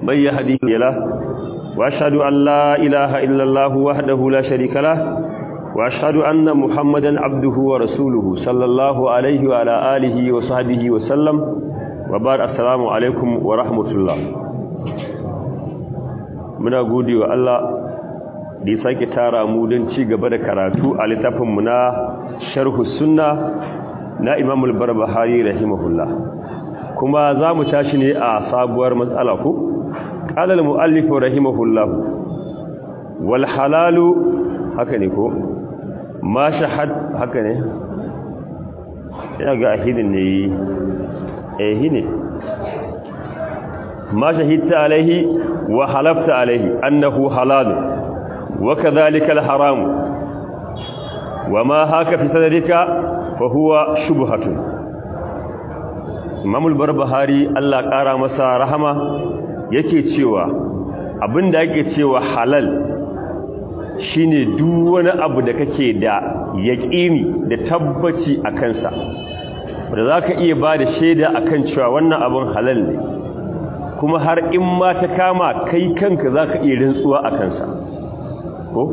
من يهديه له وأشهد أن لا إله إلا الله وحده لا شريك له وأشهد أن محمدا عبده ورسوله صلى الله عليه وعلى آله وصحبه وسلم وبعد السلام عليكم ورحمة الله muna gode wa Allah da ya sake tara mu don ci gaba da karatu a littafinmu na sharhu sunna na imamul barbahari rahimahullah kuma za mu tashi ne a sabuwar matsala ku ƙalal mu'allifu rahimahullah wal halalu haka ne ko ma shahad haka ne ya ga ahidin ne ehi ne ma shahidta alaihi wa halafta alaihi annahu halalun wa kadhalika al-haram wa ma haka fi sadrika fa huwa shubhatun Imam al-Barbahari Allah kara masa rahama yake cewa abinda yake cewa halal shine duk wani abu da kake da yaqini da tabbaci a kansa da zaka iya bada shaida akan cewa wannan abun halal ne kuma har in ma ta kama kai kanka zaka iya rantsuwa a kansa ko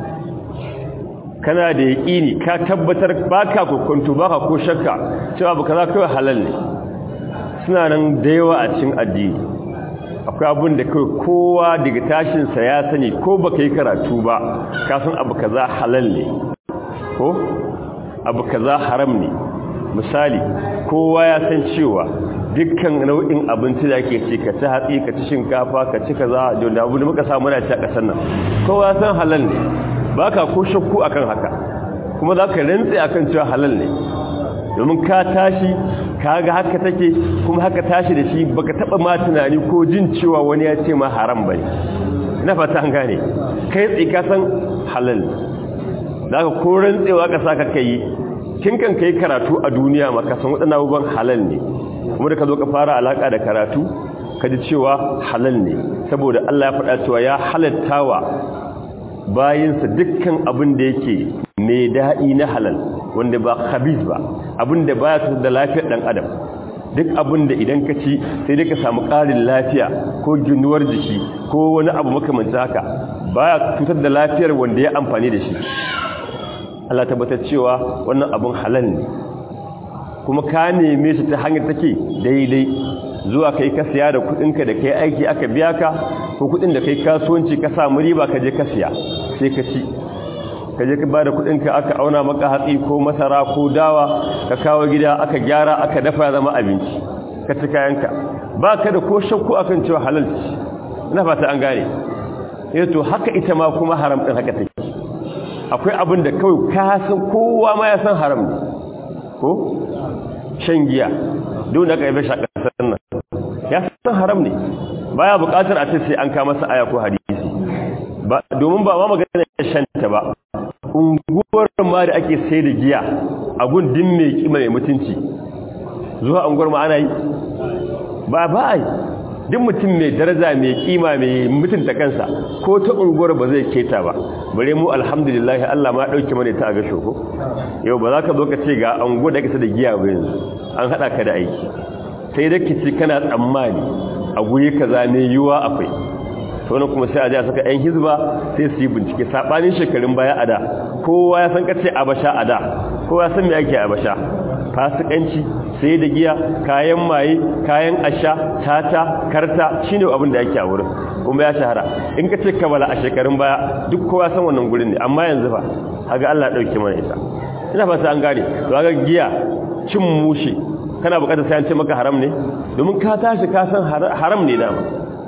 kana da yaƙini ka tabbatar baka kokonto baka ko shakka cewa baka za kai halal ne suna nan da yawa a cikin addini akwai abun da kai kowa daga tashin sa ya sani ko baka yi karatu ba ka san abu kaza halal ne ko abu kaza haram ne misali kowa ya san cewa dukkan nau'in abinci da ake ci ka ci hatsi ka ci shinkafa ka ci kaza da abu da muka samu na ci a ƙasar nan kowa ya san halal ne baka ko shakku akan haka kuma za ka rantse akan cewa halal ne domin ka tashi ka ga haka take kuma haka tashi da shi baka taba ma tunani ko jin cewa wani ya ce ma haram bane ina fata an gane kai tsaye ka san halal da ka ko rantsewa ka saka kai kin kan kai karatu a duniya ma ka san wadannan abubuwan halal ne kuma da ka zo ka fara alaka da karatu ka ji cewa halal ne saboda Allah ya faɗa cewa ya halattawa bayinsa dukkan abin da yake mai daɗi na halal wanda ba khabis ba abin da baya su da lafiyar ɗan adam duk abin da idan ka ci sai dai ka samu ƙarin lafiya ko ginuwar jiki ko wani abu makamanci haka baya cutar da lafiyar wanda ya amfani da shi Allah tabbatar cewa wannan abin halal ne kuma ka neme shi ta hanyar take daidai zuwa kai ka siya da kudinka da kai aiki aka biya ka ko kudin da kai kasuwanci ka samu riba ka je ka siya sai ka ci ka je ka ba da kudinka aka auna maka hatsi ko masara ko dawa ka kawo gida aka gyara aka dafa zama abinci ka ci kayanka ba ka da ko shakku akan cewa halal ci ina fata an gane eh to haka ita ma kuma haram din haka take akwai abin da kawai ka san kowa ma ya san haram ne ko shan giya duk da kai bai shaka sannan ya san haram ne baya bukatar a ce sai an ka masa aya ko hadisi ba domin ba ma magana shan ta ba unguwar ma da ake sai da giya a gundin mai kima mai mutunci zuwa unguwar ma ana yi ba ba ai duk mutum mai daraja mai kima mai mutunta kansa ko ta unguwar ba zai keta ba bare mu alhamdulillah Allah ma dauke mana ta ga shoko yau ba za ka zo ka ce ga unguwar da kake da giya ba yanzu an hada ka da aiki sai da kici kana tsammani a guri kaza ne yiwa akwai to ne kuma sai a ja saka ɗan hizba sai su yi bincike sabanin shekarun baya a da kowa ya san kace abasha a da kowa ya san me ake abasha fasikanci sai da giya kayan maye kayan asha tata karta shine abin da yake a wurin kuma ya shahara in ka ce kabala a shekarun baya duk kowa san wannan gurin ne amma yanzu fa haga Allah dauke mana ita ina fata an gane to haga giya cin mushi kana bukatar sai an ce maka haram ne domin ka tashi ka san haram ne dama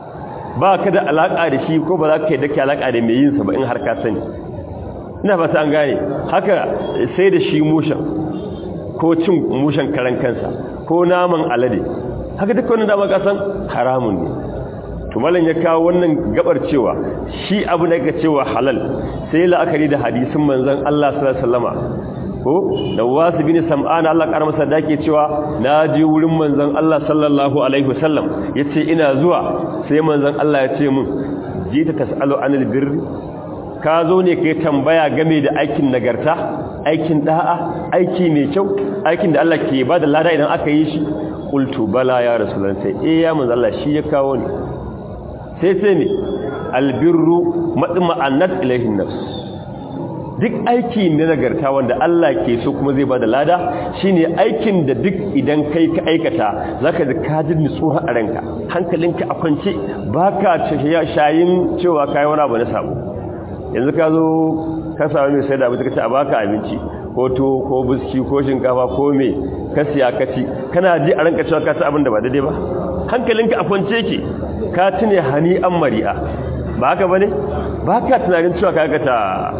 ba ka da alaka da shi ko ba za ka yi dake alaka da mai yin sa ba in har ka sani ina fata an gane haka sai da shi mushin ko cin mushen karan kansa ko naman alade haka duk wannan dama kasan haramun ne to malam ya kawo wannan gabar cewa shi abu da yake cewa halal sai la'akari da hadisin manzon Allah sallallahu alaihi wasallama ko da wasu bin sam'ana Allah kar masa dake cewa na je wurin manzon Allah sallallahu alaihi wasallam yace ina zuwa sai manzon Allah ya ce mun jita tasalu anil birri ka zo ne kai tambaya game da aikin nagarta aikin da'a aiki mai kyau aikin da Allah ke ba da lada idan aka yi shi qultu bala ya rasulullah sai eh ya manzo Allah shi ya kawo ni sai sai ne albirru matma'annat ilayhin nafs duk aiki ne nagarta wanda Allah ke so kuma zai bada lada shine aikin da duk idan kai ka aikata zaka ji ka ji nutsuwa a ranka hankalinka a kwance baka shayin cewa kai wani abu na sabo yanzu ka zo ka samu mai sai da abinci ka ce a baka abinci ko to ko biski ko shinkafa ko me ka siya ka ci kana ji a ranka cewa ka ci abin da ba daidai ba hankalinka a kwance yake ka tune hani an mari'a ba haka bane ba ka tunanin cewa ka aikata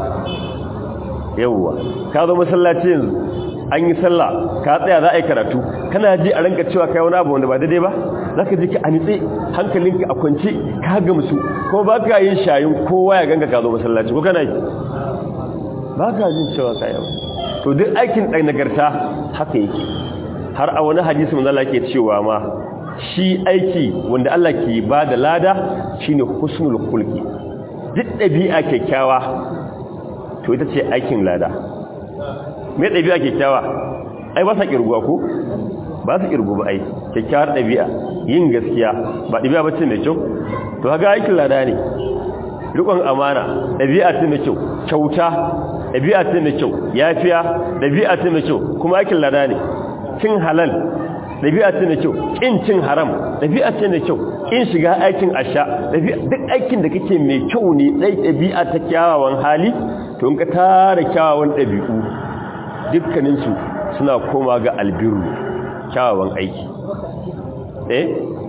yawwa ka zo masallaci yanzu an yi sallah ka tsaya za a yi karatu kana ji a ranka cewa kai wani abu wanda ba daidai ba za ka ji ka a nitse hankalinka a kwance ka gamsu ko ba ka yin shayin kowa ya ganga ka zo masallaci ko kana yi ba ka jin cewa ka yau to duk aikin ɗan nagarta haka yake har a wani hadisi manzo Allah ke cewa ma shi aiki wanda Allah ke ba da lada shine husnul khulqi duk ɗabi'a kyakkyawa to ita ce aikin lada me ɗabi'a kyakkyawa ai ba sa kirguwa ko ba su kirgu ba ai kyakkyawar ɗabi'a yin gaskiya ba ɗabi'a ba ce mai kyau to haka aikin lada ne rikon amana ɗabi'a ce mai kyau kyauta ɗabi'a ce mai kyau yafiya ɗabi'a ce mai kyau kuma aikin lada ne cin halal ɗabi'a ce mai kyau ƙin cin haram ɗabi'a ce mai kyau ƙin shiga aikin asha duk aikin da kake mai kyau ne ɗai ɗabi'a ta kyawawan hali to in ka tara kyawawan ɗabi'u dukkaninsu suna koma ga albiru kyawawan aiki eh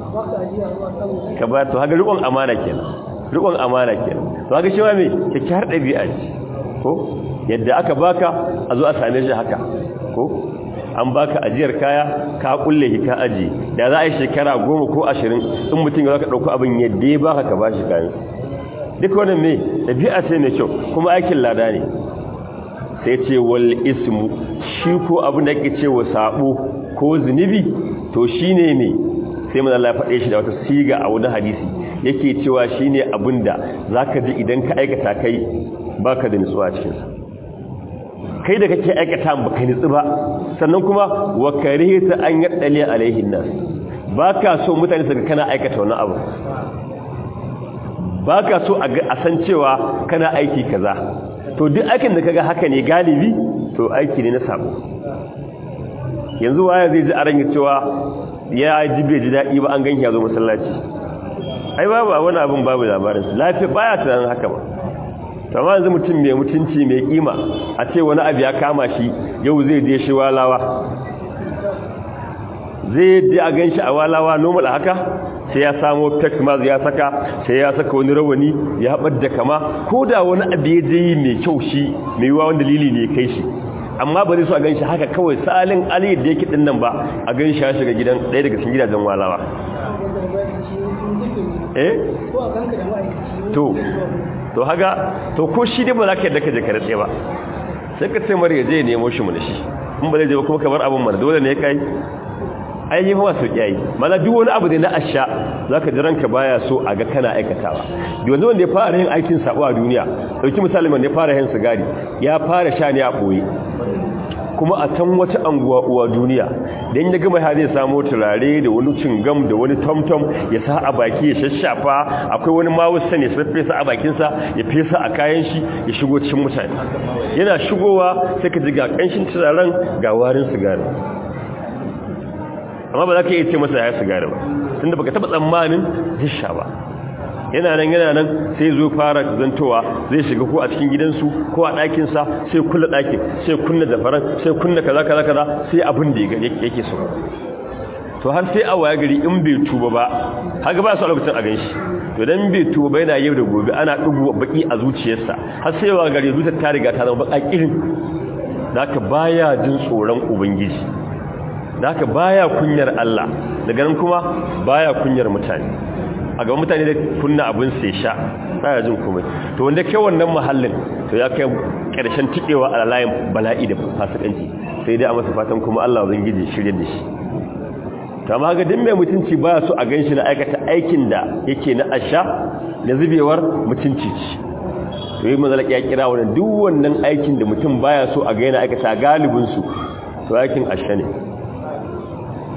ka ba to haka riƙon amana kenan riƙon amana kenan to haka shi ma me kyakkyawar ɗabi'a ce ko yadda aka baka a zo a same shi haka ko an baka ajiyar kaya ka kulle shi ka aji da za a yi shekara goma ko ashirin in mutum ya ka ɗauko abin yadda ya baka ka bashi kayan duk wannan me ɗabi'a ce mai kyau kuma aikin lada ne sai ce wal ismu shi ko abin da ake ce wa sabo ko zunubi to shine ne sai mun Allah ya faɗe shi da wata siga a wani hadisi yake cewa shine abin da zaka ji idan ka aikata kai baka da nutsuwa cikin sa kai da kake aikata ba kai nutsu ba sannan kuma wa karihta an yaddali alaihin nas baka so mutane su ga kana aikata wani abu baka so a san cewa kana aiki kaza to duk aikin da kaga haka ne galibi to aiki ne na sabo yanzu waya zai ji a ranga cewa ya ji bai ji daɗi ba an ganki ya zo masallaci ai babu wani abin babu labarin su lafiya baya tunanin haka ba amma yanzu mutum mai mutunci mai kima a ce wani abu ya kama shi yau zai je shi walawa zai je a ganshi a walawa normal haka sai ya samo fake mask ya saka sai ya saka wani rawani ya da kama ko da wani abu ya je yi mai kyau shi mai yiwa wani dalili ne kai shi amma ba zai so a ganshi haka kawai salin ali da yake din nan ba a ganshi ya shiga gidan ɗaya daga cikin gidajen walawa eh to to haga to ko shi dai ba za ka yadda ka je ka ratse ba sai ka ce mara yaje nemo shi mu da shi in ba zai je ba kuma ka bar abin mana dole ne kai ai yi mawa sauki yayi mana duk wani abu da na asha zaka ji ranka baya so a ga kana aikatawa yanzu wanda ya fara yin aikin sabo a duniya dauki misali wanda ya fara yin sigari ya fara sha ne a boye kuma a can wata anguwa uwa duniya dan ya gama har zai samu turare da wani cingam da wani tomtom ya sa a baki ya shashafa akwai wani mawusa ne sai fesa a bakin sa ya fesa a kayan shi ya shigo cikin mutane yana shigowa sai ka ji ga kanshin turaren ga warin sigari amma ba za ka iya ce masa ya sigari ba tunda baka taba tsammanin zai ba yana nan yana nan sai zo fara zantowa zai shiga ko a cikin gidansu ko a ɗakinsa sai kulla ɗakin sai kunna zafaran sai kunna kaza kaza kaza sai abin da yake so to har sai a waya gari in bai tuba ba haka ba su a lokacin a ganshi to dan bai tuba ba yana yau da gobe ana dubu baki a zuciyarsa har sai wa gari zuciyar ta riga ta zama baka kirin haka baya jin tsoron ubangiji haka baya kunyar Allah daga nan kuma baya kunyar mutane a gaban mutane da kunna abin sai sha baya jin komai to wanda kai wannan mahallin to ya kai karshen tikewa a layin bala'i da fasikanci sai dai a masa fatan kuma Allah ubangiji shirye da shi to amma ga din mai mutunci baya so a ganshi na aikata aikin da yake na asha na zubewar mutunci ci to yi manzala ya kira wannan duk wannan aikin da mutum baya so a ga yana aikata galibin su to aikin asha ne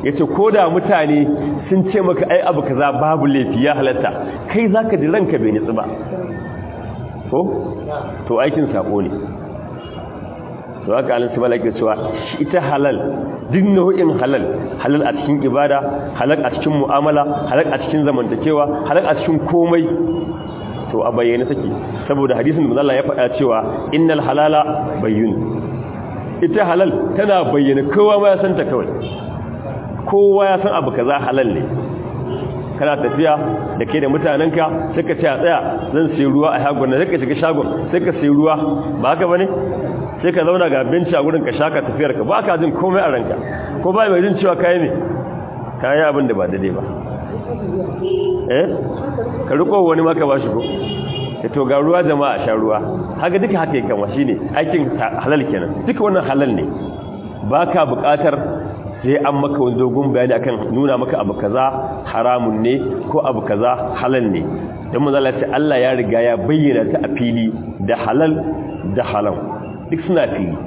yace koda mutane sun ce maka ai abu kaza babu laifi ya halatta kai zaka ji ranka bai nitsi ba ko to aikin sako ne to haka alin su malaka cewa ita halal duk nau'in halal halal a cikin ibada halal a cikin mu'amala halal a cikin zamantakewa halal a cikin komai to a bayyane take saboda hadisin da Allah ya faɗa cewa innal halala bayyun ita halal tana bayyana kowa ma ya san ta kawai kowa ya san abu kaza halal ne kana tafiya da ke da mutanenka sai ka ce a tsaya zan sai ruwa a shagon na sai ka shiga shagon sai ka sai ruwa ba haka bane sai ka zauna ga benci a gurin ka shaka tafiyar ka ba ka jin komai a ranka ko ba mai jin cewa kai ne kai abin da ba daidai ba eh ka riko wani maka ba shi ko ya to ga ruwa jama'a sha ruwa haka duka haka yake kama shine aikin halal kenan duka wannan halal ne baka buƙatar sai an maka wani dogon bayani akan nuna maka abu kaza haramun ne ko abu kaza halal ne dan manzo Allah ce Allah ya riga ya bayyana ta a fili da halal da haram duk suna fili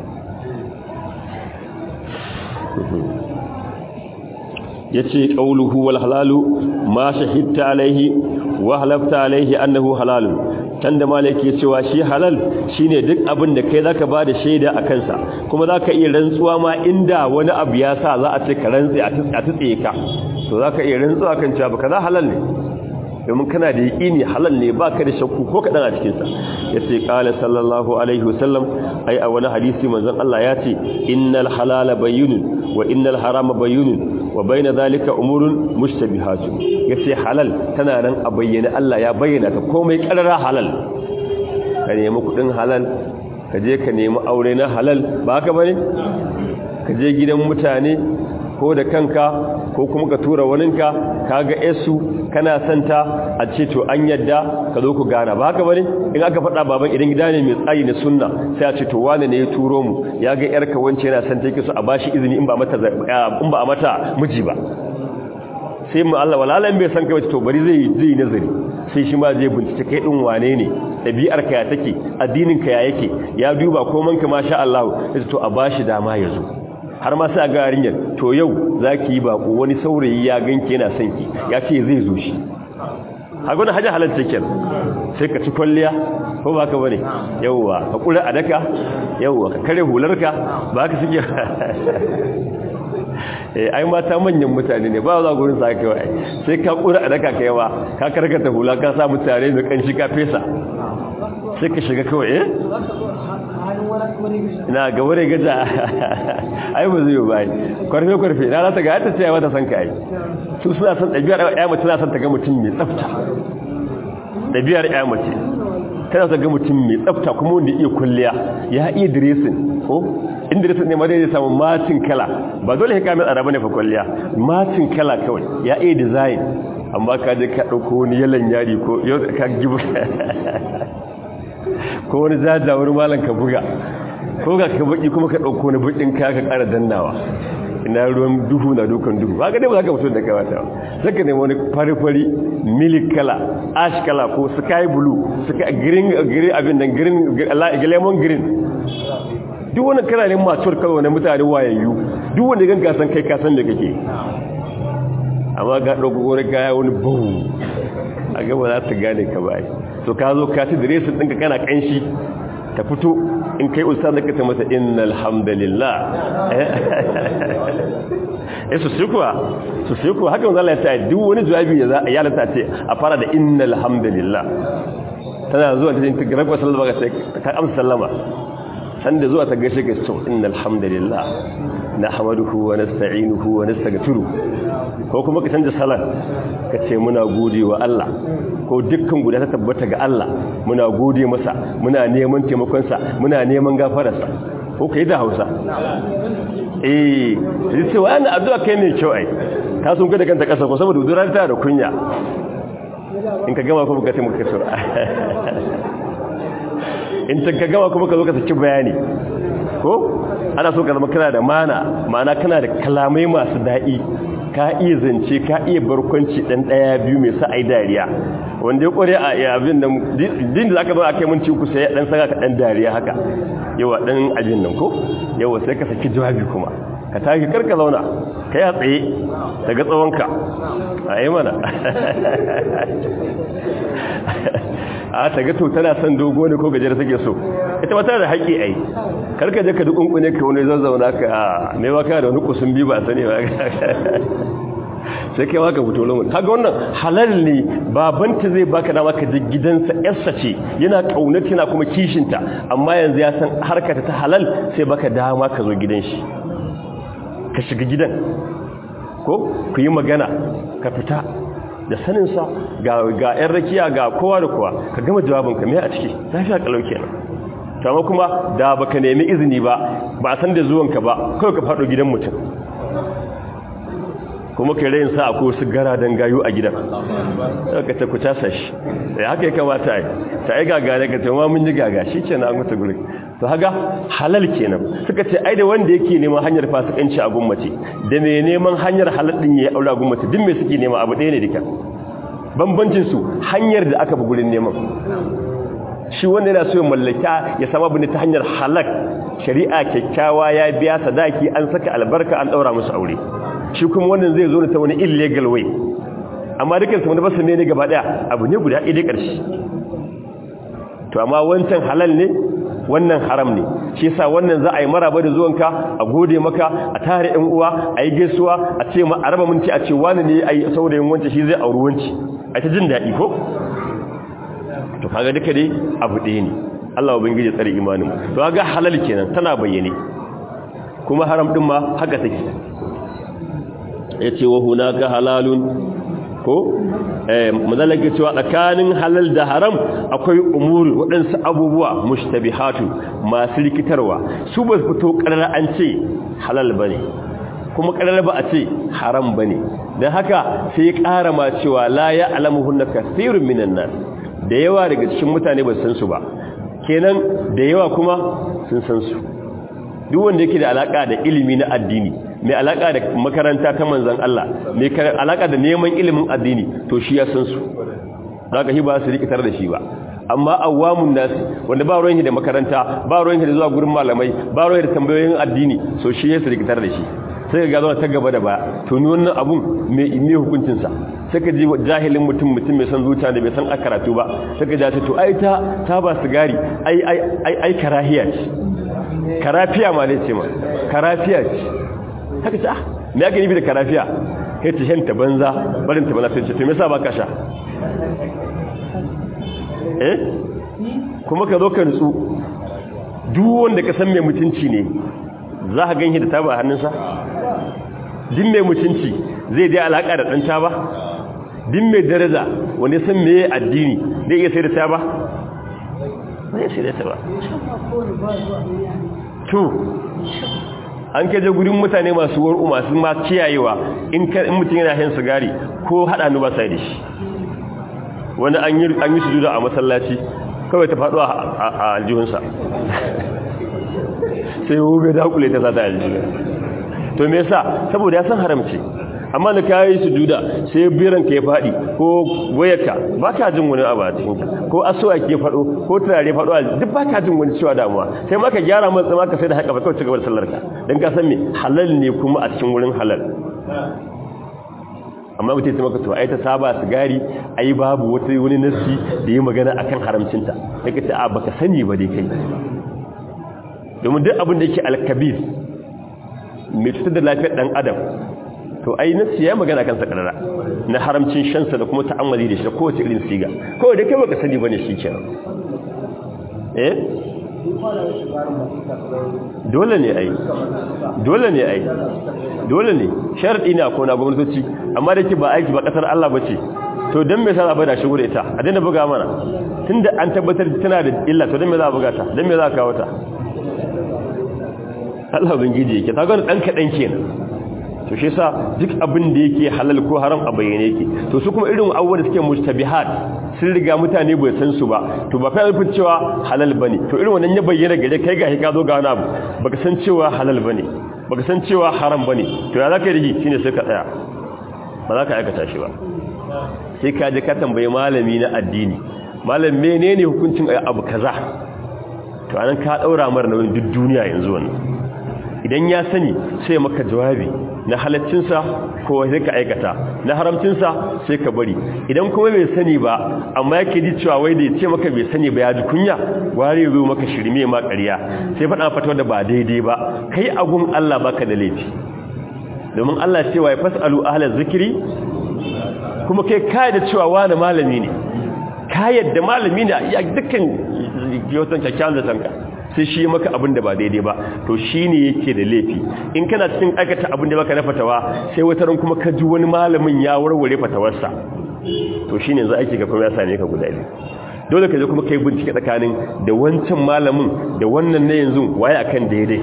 yace qauluhu wal halalu ma shahidta alaihi wa halafta alaihi annahu halalun tanda malaki cewa shi halal shine duk abin da kai zaka bada shaida a kansa kuma zaka iya rantsuwa ma inda wani abu ya sa za a ce ka rantsi a tutse ka to zaka iya rantsuwa kan cewa baka za halal ne domin kana da yaqini halal ne baka da shakku ko kadan a cikin sa yace qala sallallahu alaihi wasallam ai a wani hadisi manzon Allah ya ce innal halala bayyinun wa innal harama bayyinun wa bayna zalika umurun mushtabihatun yace halal tana nan a bayyana Allah ya bayyana ta komai karara halal ka nemi kudin halal ka je ka nemi aure na halal ba haka bane ka je gidan mutane ko da kanka ko kuma ka tura waninka kaga esu kana santa a ce to an yadda ka zo ku gana ba haka bane in aka faɗa baban idan gida ne mai tsayi na sunna sai a ce to wane ne ya turo mu ya ga yarka wance yana santa yake so a bashi izini in ba mata in ba a mata miji ba sai mu Allah walalan bai san kai to bari zai zai nazari sai shi ma zai bincike kai din wane ne dabi'ar ka ya take addinin ka ya yake ya duba koman ka masha Allah sai to a bashi dama ya zo har ma sai ga yarinyar to yau zaki yi bako wani saurayi ya ganke yana son ki ya ce zai zo shi a gudun hajji halarci ken sai ka ci kwalliya ko ba ka bane yauwa ka kura a daka yauwa ka kare hularka ba ka suke ai mata manyan mutane ne ba za gurin sa kai sai ka kura a daka kai ba ka karkata hula ka sa mutane da kanshi ka fesa sai ka shiga kawai eh ina ga wure gaja ai ba zai bai kwarfe kwarfe na za ta ga ta tsaya mata san kai su suna san ɗabi'ar ƴa mace na san ta ga mutum mai tsafta ɗabi'ar ƴa mace tana son ga mutum mai tsafta kuma wanda iya kulliya ya iya dressing ko in dressing ne ma zai samu matin kala ba dole ya kame tsara bane fa kulliya matin kala kawai ya iya design amma ka je ka ɗauko wani yalan yari ko ka gibu ko wani jajawar malam ka buga ko ga ka baki kuma ka ɗauko wani bakin ka ka ƙara dannawa ina ruwan duhu na dukan duhu ba ga dai ba za ka mutum da kawata sai ka nemi wani fari-fari milik kala ash kala ko sky blue sky green green abin nan green lemon green duk wani kala ne masu kawai wani mutane wayayyu duk wanda gan gasan kai kasan da kake amma ga ɗauko wani kaya wani bahu a gaba za ta gane ka bai to ka zo ka ci diresin ɗinka kana ƙanshi ta fito in kai ustaz da kata masa innal hamdalillah eh su kuwa su sai kuwa haka manzo Allah ya ce duk wani jawabi da za a yalata ce a fara da innal hamdalillah tana zuwa ta jinta garba sallama ga sai ka amsa sallama san da zuwa ta gaishe ka so innal hamdalillah nahmaduhu wa nasta'inuhu wa nastaghfiruh ko kuma ka canza salat ka ce muna gode wa Allah ko dukkan guda ta tabbata ga Allah muna gode masa muna neman taimakonsa muna neman gafararsa ko kai da Hausa eh sai ce wani addu'a kai ne kyau ai ka sun kada kanta kasa ko saboda duran ta da kunya in ka gama kuma ka ce muka sura in ta gama kuma ka zo ka saki bayani ko ana so ka zama kana da mana ma'ana kana da kalamai masu daɗi ka iya zance ka iya barkwanci ɗan ɗaya biyu mai sa ai dariya wanda ya ƙware a abin da din da aka zo a kai mun ci ku sai ɗan saka ka ɗan dariya haka yawa ɗan abin nan ko yawa sai ka saki jawabi kuma ka tashi karka zauna kai a tsaye daga tsawonka a yi mana a ta gato tana son dogo ne ko gajiyar take so ita ba tana da haƙƙi ai karka je ka duk ƙunƙune ka wani zazzauna ka a mai baka da wani kusun biyu ba sani ba sai kai maka fito lomun kaga wannan halal ne babanta zai baka dama ka je gidansa yarsa ce yana kaunata yana kuma kishinta amma yanzu ya san harkata ta halal sai baka dama ka zo gidan shi ka shiga gidan ko ku yi magana ka fita da saninsa ga ga yan rakiya ga kowa da kowa ka gama jawabinka me a ciki lafiya kalau kenan kama kuma da baka nemi izini ba ba san da zuwanka ba kawai ka faɗo gidan mutum kuma kai rayin sa akwai wasu gara don gayu a gidan ka ta ku tasa shi da haka ya kamata yi ta yi gaga daga cewa mun yi gaga shi ce na mutu guri to haga halal kenan suka ce ai da wanda yake neman hanyar fasikanci a gummace da mai neman hanyar halal din ya aure a gummace duk mai suke nema abu ɗaya ne duka bambancin su hanyar da aka bi gurin neman shi wanda yana so ya mallaka ya samu abin ta hanyar halak shari'a kyakkyawa ya biya sadaki an saka albarka an daura musu aure shi kuma wannan zai zo ta wani illegal way amma dukkan su wanda ba su ne gaba daya abu ne guda ɗaya ƙarshe to amma wancan halal ne wannan haram ne shi yasa wannan za a yi maraba da zuwanka a gode maka a tare ɗan uwa a yi gaisuwa a ce ma a raba minti a ce wani ne a yi saurayin wancan shi zai auri wanci a ta jin daɗi ko to kaga duka dai abu ɗaya ne Allah ubangiji tsare imanin to kaga halal kenan tana bayyane kuma haram din ma haka take yace wa hunaka halalun ko eh madalaka cewa tsakanin halal da haram akwai umuri waɗansu abubuwa mushtabihatu masu rikitarwa su ba fito ƙarar an ce halal bane kuma ƙarar ba a ce haram bane dan haka sai ya ƙara ma cewa la ya'lamuhunna kathirun minan nas da yawa daga cikin mutane ba san su ba kenan da yawa kuma sun san su duk wanda yake da alaka da ilimi na addini mai alaka da makaranta ta manzon Allah mai alaka da neman ilimin addini to shi ya san su zaka shi ba su rikitar da shi ba amma awamun nasi wanda ba ruwan da makaranta ba ruwan da zuwa gurin malamai ba ruwan da tambayoyin addini so shi ya su rikitar da shi sai ga zuwa ta gaba da baya to ni wannan abun me me hukuncin sa sai ka ji jahilin mutum mutum mai san zuciya da bai san akaratu ba sai ka ji to ai ta ta ba sigari ai ai ai ai karahiya ce karafiya ma ne ce ma karafiya ce haka ce ah me ake nufi da karafiya kai ta shanta banza barin ta bana sai ce to me yasa baka sha eh kuma ka zo ka nutsu duk wanda ka san mai mutunci ne za ka ganshi da taba a hannunsa din mai mutunci zai je alaka da ɗan taba din mai daraja wanda san meye addini zai iya sai da taba zai sai da taba to an kaje gurin mutane masu war'u masu ma kiyayewa in mutum yana hin sigari ko haɗa nu ba sai da shi wani an yi sujuda a masallaci kawai ta faɗo a aljihunsa sai bai dakule ta sata aljihu to me yasa saboda ya san haramci amma da kayi sujuda sai biran ka ya fadi ko wayarka ba ka jin wani abu a cikin ka ko asuwa ke fado ko turare fado a duk ba ka jin wani cewa damuwa sai ma ka gyara matsa ma ka sai da haka ba kawai cigaba da sallar ka dan ka san me halal ne kuma a cikin wurin halal amma mutum ta maka to ai ta saba sigari ai babu wata wani nasi da yi magana akan haramcinta sai ka ce a baka sani ba dai kai domin duk abin da yake alkabir mai cutar da lafiyar dan adam to ai nasi ya magana kansa karara na haramcin shansa da kuma ta'ammali da shi da kowace irin siga kawai da kai baka sani bane shi kenan eh dole ne ai dole ne ai dole ne sharadi ne akwai na gwamnatoci amma da ke ba aiki ba kasar Allah bace to dan me yasa za a bada shigo da ita a daina buga mana tunda an tabbatar tana da illa to dan me za a buga ta dan me za a kawo ta Allah ubangiji yake ta gani dan kadan kenan to shi yasa duk abin da yake halal ko haram a bayyane yake to su kuma irin abubuwan da suke mustabihat sun riga mutane bai san su ba to ba fa nufin cewa halal bane to irin wannan ya bayyana gare kai ga ka zo ga wani abu baka san cewa halal bane baka san cewa haram bane to ya zaka rigi shine sai ka tsaya ba za ka aikata shi ba sai ka je ka tambayi malami na addini malam menene hukuncin abu kaza to anan ka daura mar nauyin duk duniya yanzu wannan idan ya sani sai maka jawabi na halaccinsa ko sai ka aikata na haramcinsa sai ka bari idan kuma bai sani ba amma yake ji cewa wai da ya ce maka bai sani ba ya ji kunya ware zo maka shirme ma ƙarya sai faɗa fatawa da ba daidai ba kai agun Allah baka da laifi domin Allah cewa ya fasalu ahlaz zikri kuma kai kai da cewa wani malami ne ka yadda malami ne ya dukkan yotan kyakkyawan da tanka sai shi maka abin da ba daidai ba to shi ne yake da laifi in kana cikin aikata abin da baka na fatawa sai wata ran kuma ka ji wani malamin ya warware fatawarsa to shi ne za a ga kuma ya same ka guda biyu dole ka je kuma kai bincike tsakanin da wancan malamin da wannan na yanzu waye akan daidai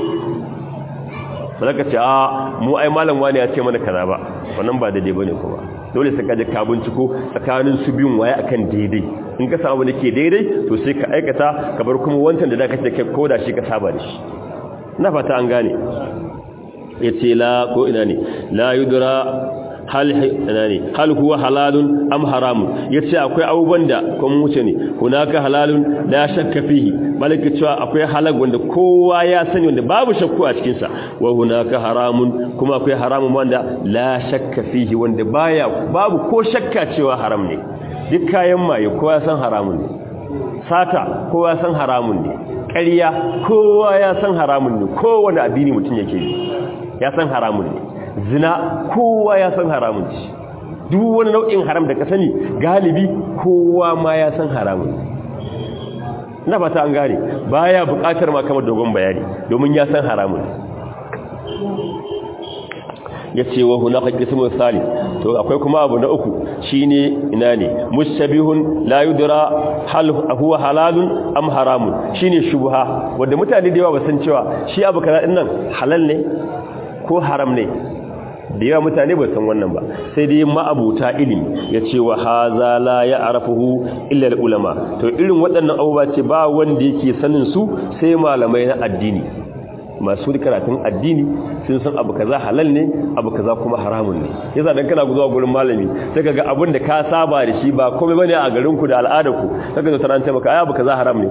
ba ka ce a mu ai malam wani ya ce mana kaza ba wannan ba daidai bane kuma dole sai ka je ka binciko tsakanin su biyun waye akan daidai in ka samu da ke daidai to sai ka aikata ka bar kuma wancan da zaka ce kai koda shi ka saba da shi ina fata an gane yace la ko ina ne la yudra hal ina ne hal huwa halalun am haramun yace akwai abubuwan da kuma wuce ne hunaka halalun la shakka fihi malaka cewa akwai halal wanda kowa ya sani wanda babu shakku a cikin sa wa hunaka haramun kuma akwai haramun wanda la shakka fihi wanda baya babu ko shakka cewa haram ne duk kayan maye kowa ya san haramun ne sata kowa ya san haramun ne ƙarya kowa ya san haramun ne kowane addini mutum yake yi ya san haramun ne zina kowa ya san haramun ce duk wani nau'in haram da ka sani galibi kowa ma ya san haramun na fata an gane baya buƙatar ma kamar dogon bayani domin ya san haramun ya ce wa hunaka qismun salis to akwai kuma abu na uku shine ina ne mushabihun la yudra hal huwa halalun am haramun shine shubha wanda mutane da yawa ba san cewa shi abu kaza din nan halal ne ko haram ne da yawa mutane ba san wannan ba sai dai ma'abuta ilimi ya ce wa haza la ya'rafuhu illa ulama to irin waɗannan abubuwa ce ba wanda yake sanin su sai malamai na addini masu karatun addini sun san abu kaza halal ne abu kaza kuma haramun ne yasa dan kana zuwa gurin malami sai kaga abin da ka saba da shi ba komai bane a garin ku da al'adar ku kaga zo taranta maka ai abu kaza haram ne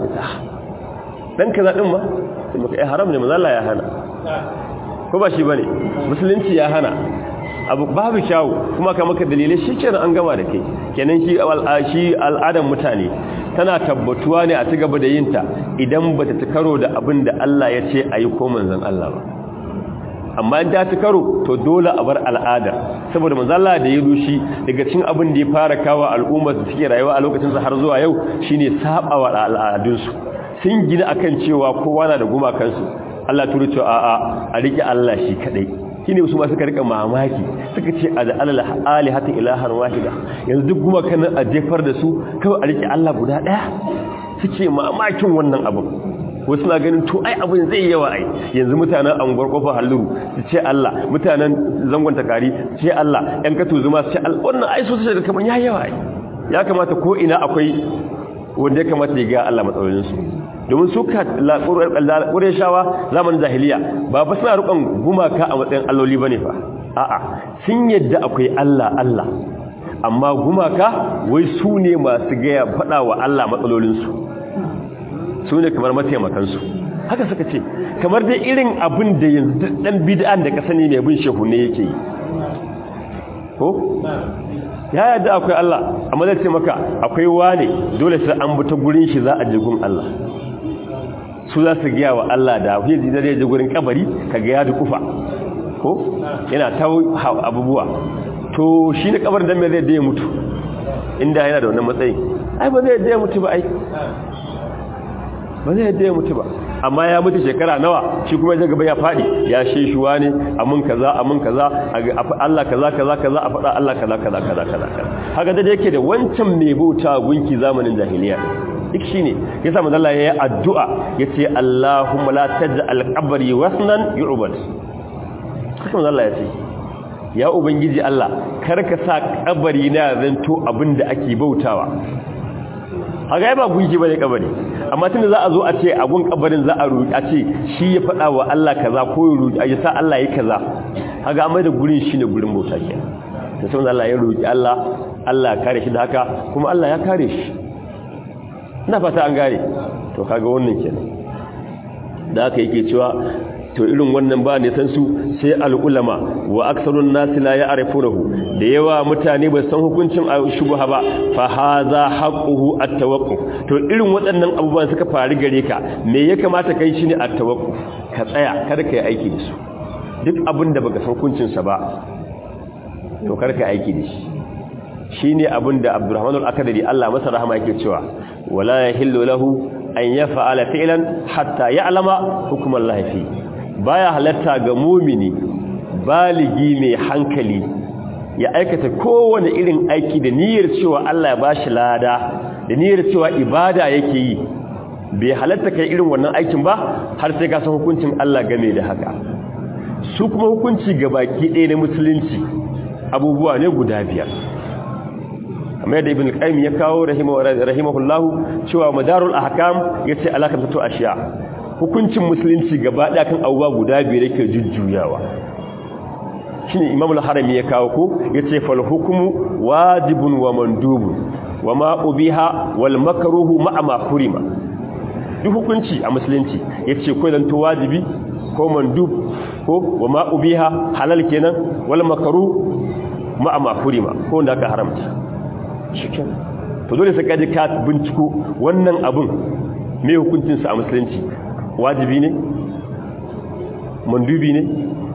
dan kaza din ma sai maka ai haram ne manzo Allah ya hana ko ba shi bane musulunci ya hana abu babu kyawu kuma ka maka dalilai shikenan an gama da kai kenan shi shi al'adar mutane tana tabbatuwa ne a cigaba da yinta idan bata ci karo da abin da Allah ya ce ayi ko manzon Allah ba amma in ta ci karo to dole a bar al'ada saboda manzon Allah da ya rushi daga cikin abin da ya fara kawo al'ummar da suke rayuwa a lokacin sa har zuwa yau shine sabawa al'adunsu sun gina akan cewa kowa na da gumakansu Allah turu cewa a'a a rike Allah shi kadai shine su ma suka rika mamaki suka ce a da alal alihata ilahan wahida yanzu duk gumakan a jefar da su kawai a rike Allah guda daya suke mamakin wannan abin wasu na ganin to ai abin zai yawa ai yanzu mutanen anguwar kofar halluru su ce Allah mutanen zangon takari su ce Allah yan katu zuma su ce Allah wannan ai so su ga kaman ya yawa ai ya kamata ko ina akwai wanda ya kamata ya ga Allah matsalolinsu domin su ka shawa zamanin jahiliya ba fa suna rukun gumaka a matsayin alloli bane fa a'a sun yadda akwai Allah Allah amma gumaka wai su ne masu gaya faɗa wa Allah matsalolinsu su ne kamar mataimakansu haka suka ce kamar dai irin abin da yanzu ɗan bid'an da ka sani mai bin shehu ne yake yi ko ya yadda akwai Allah amma zai ce maka akwai wane dole sai an bi ta gurin shi za a je gun Allah su za su gaya wa Allah da fiye da zai je gurin kabari ka ga ya kufa ko yana ta abubuwa to shi ne kabarin dan me zai da ya mutu inda yana da wannan matsayin ai ba zai da ya mutu ba ai ba zai da ya mutu ba amma ya mutu shekara nawa shi kuma ya gaba ya fadi ya sheshuwa ne amin kaza amin kaza Allah kaza kaza kaza a faɗa Allah kaza kaza kaza kaza haka da yake da wancan mai bauta gunki zamanin jahiliya duk shine yasa manzo Allah yayi addu'a yace Allahumma la taj'al qabri wasnan yu'bad haka manzo Allah yace ya ubangiji Allah karka sa kabari na zanto abinda ake bautawa haka ba gunki bane kabari amma tunda za a zo a ce a gun kabarin za a roki a ce shi ya faɗa wa Allah kaza ko ya roki ya sa Allah yi kaza haka amma da gurin shine gurin bauta ke to sai Allah ya roki Allah Allah ya kare shi da haka kuma Allah ya kare shi ina fata an gane to kaga wannan kenan da haka yake cewa to irin wannan ba ne san su sai al'ulama wa aksarun nasi la ya'rifunahu da yawa mutane ba san hukuncin shubha ba fa hadha haqquhu at-tawaqquf to irin waɗannan abubuwan suka faru gare ka me ya kamata kai shine at-tawaqquf ka tsaya kada kai aiki da su duk abin da baka san hukuncin sa ba to kar ka aiki da shi shine abin da Abdurrahman al-Akadari Allah masa rahama yake cewa wala yahillu lahu an yaf'ala fi'lan hatta ya'lama hukm Allah fi baya halatta ga mumini baligi mai hankali ya aikata kowane irin aiki da niyyar cewa Allah ya bashi lada da niyyar cewa ibada yake yi bai halatta kai irin wannan aikin ba har sai ka san hukuncin Allah game da haka su kuma hukunci ga baki ɗaya na musulunci abubuwa ne guda biyar amma yadda ibn al-qayyim ya kawo rahimahullahu cewa madarul ahkam yace alakan tato ashiya hukuncin musulunci gaba ɗaya kan abubuwa guda biyar yake jujjuyawa shine imam al-harami ya kawo ko yace fal hukmu wajibun wa mandubun wa ma ubiha wal makruhu ma ma hurima duk hukunci a musulunci yace ko dan to wajibi ko mandub ko wa ma ubiha halal kenan wal makruh ma ma hurima ko wanda aka haramta shikin to dole sai kaji ka binciko wannan abun me hukuncin sa a musulunci wajibi ne mandubi ne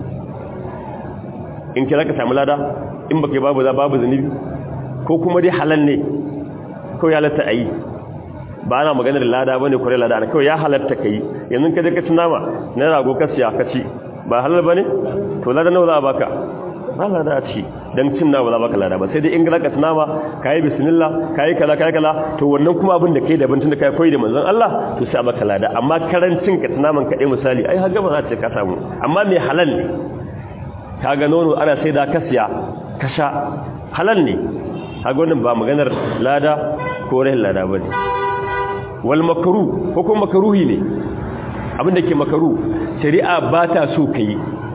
in kira ka samu lada in baka babu za babu zanibi ko kuma dai halal ne ko ya halatta ayi ba ana maganar lada bane kore lada ne kawai ya halatta kai yanzu ka je ka ci nama na rago ka siya ka ci ba halal bane to lada nawa za a baka ba lada a ci dan cin nama za baka lada ba sai dai in ka ci nama kai bismillah kai kaza kai kaza to wannan kuma abin da kai daban tun da kai koyi da manzon Allah to sai a baka lada amma karancin ka ci naman kaɗai misali ai har gaba za ta ka samu amma me halal ne kaga nono ana sai da kasiya kasha halal ne kaga wannan ba maganar lada ko rahin lada bane wal makruh ko kuma makruhi ne abinda ke makruh shari'a ba ta so kai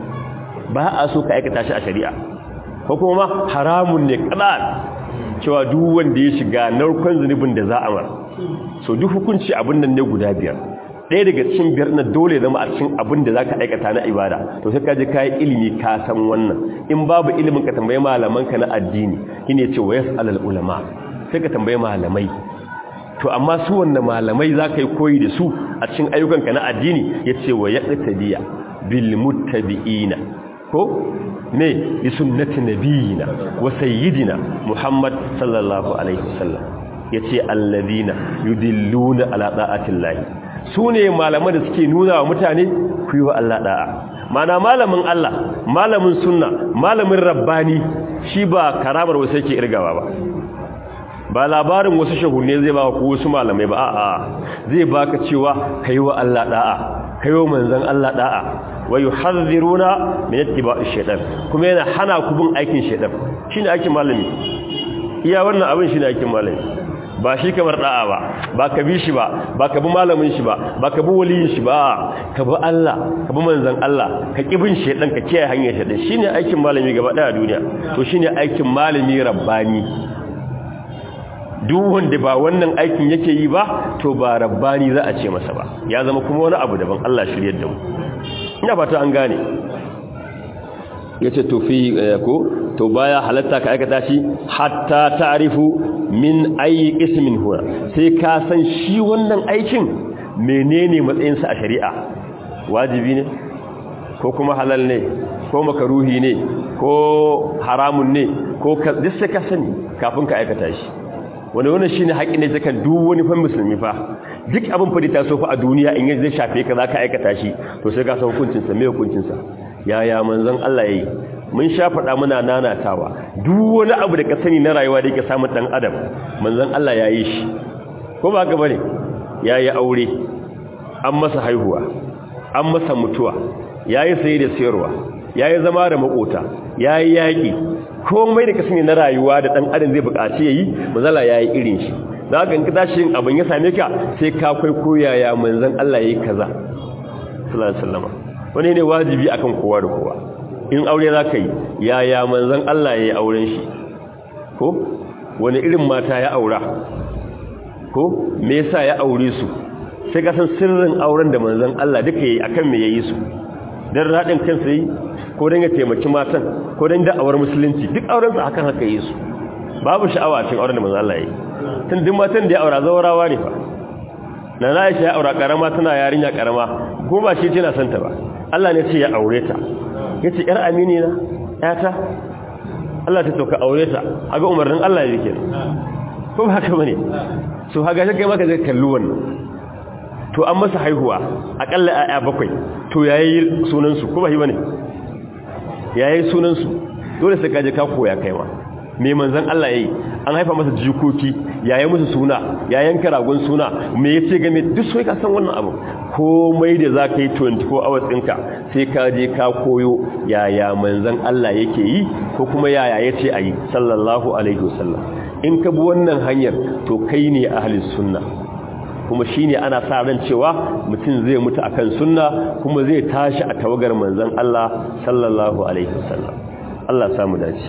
ba a so ka aikata shi a shari'a ko kuma haramun ne kadan cewa duk wanda ya shiga narkon zunubin da za a mar so duk hukunci abin nan ne guda biyar ɗaya daga cikin biyar na dole zama a cikin abin da za ka aikata na ibada to sai ka je ka yi ilimi ka san wannan in babu ilimin ka tambayi malamanka na addini shi ne ce wa yas alal ulama sai ka tambayi malamai to amma su wanne malamai za ka yi koyi da su a cikin ayyukanka na addini ya ce wa yaɗa bil muttabi'ina ko ne bi sunnati nabiyina wa sayyidina muhammad sallallahu alaihi wasallam yace alladhina yudilluna ala da'atillahi su ne malaman da suke nuna wa mutane ku yi wa Allah da'a mana malamin Allah malamin sunna malamin rabbani shi ba karamar wasu yake irgawa ba ba labarin wasu shahunne zai ba ku wasu malamai ba a'a zai baka cewa kai wa Allah da'a kai wa manzon Allah da'a wa yuhadhiruna min ittiba'i shaytan kuma yana hana ku bin aikin shaytan shine aikin malami iya wannan abin shine aikin malami ba shi kamar da'a ba ba ka bi shi ba ba ka bi malamin shi ba ba ka bi waliyin shi ba ka bi Allah ka bi manzon Allah ka ki bin shedan ka kiyaye hanyar shedan shine aikin malami gaba daya duniya to shine aikin malami rabbani duk wanda ba wannan aikin yake yi ba to ba rabbani za a ce masa ba ya zama kuma wani abu daban Allah shiryar da mu ina fata an gane yace to fi ko to baya halatta ka aikata shi hatta ta'rifu min ayi ismin huwa sai ka san shi wannan aikin menene matsayin sa a shari'a wajibi ne ko kuma halal ne ko makaruhi ne ko haramun ne ko duk sai ka sani kafin ka aikata shi wani wannan shine haƙin ne zakan duk wani fa musulmi fa duk abin fa da ta so fa a duniya in zai shafe ka zaka aikata shi to sai ka san hukuncin sa me hukuncin sa yaya manzon Allah yayi mun sha faɗa muna nanatawa duk wani abu da ka sani na rayuwa da yake samun dan adam manzon Allah yayi shi ko ba haka bane yayi aure an masa haihuwa an masa mutuwa yayi saye da sayarwa yayi zama da makota yayi yaki komai da ka sani na rayuwa da dan adam zai buƙaci yayi manzon Allah yayi irin shi za ka in ka tashi abin ya same ka sai ka kai koyaya manzon Allah yayi kaza sallallahu alaihi wasallam wani ne wajibi akan kowa da kowa in aure za ka yi yaya manzan Allah ya yi auren shi ko wani irin mata ya aura ko me yasa ya aure su sai ka san sirrin auren da manzan Allah duka yayi akan me yayi su dan radin kansa yi ko dan ya taimaki matan ko dan da'awar musulunci duk auren sa hakan haka yi su babu sha'awa cikin auren da manzo Allah yi tun duk matan da ya aura zawarawa ne fa na Aisha ya aura karama tana yarinya karama ko ba shi tana santa ba Allah ne ce ya aure ta yace yar amini na yata Allah ta toka aure ta haga umarnin Allah yake ko ba haka bane so haga shi kai maka zai kalli wannan to an masa haihuwa akalla aya bakwai to yayi sunan su ko ba shi bane yayi sunan su dole sai kaje ka koya kai ma me manzon Allah yayi an haifa masa jikoki yayin musu suna yayin karagun suna me yace game duk sai ka san wannan abu komai da zaka yi 24 hours ɗinka sai ka je ka koyo yaya manzon Allah yake yi ko kuma yaya yace ayi sallallahu alaihi wasallam in ka bi wannan hanyar to kai ne ahlus sunna kuma shine ana sa ran cewa mutum zai mutu akan sunna kuma zai tashi a tawagar manzon Allah sallallahu alaihi wasallam Allah samu dace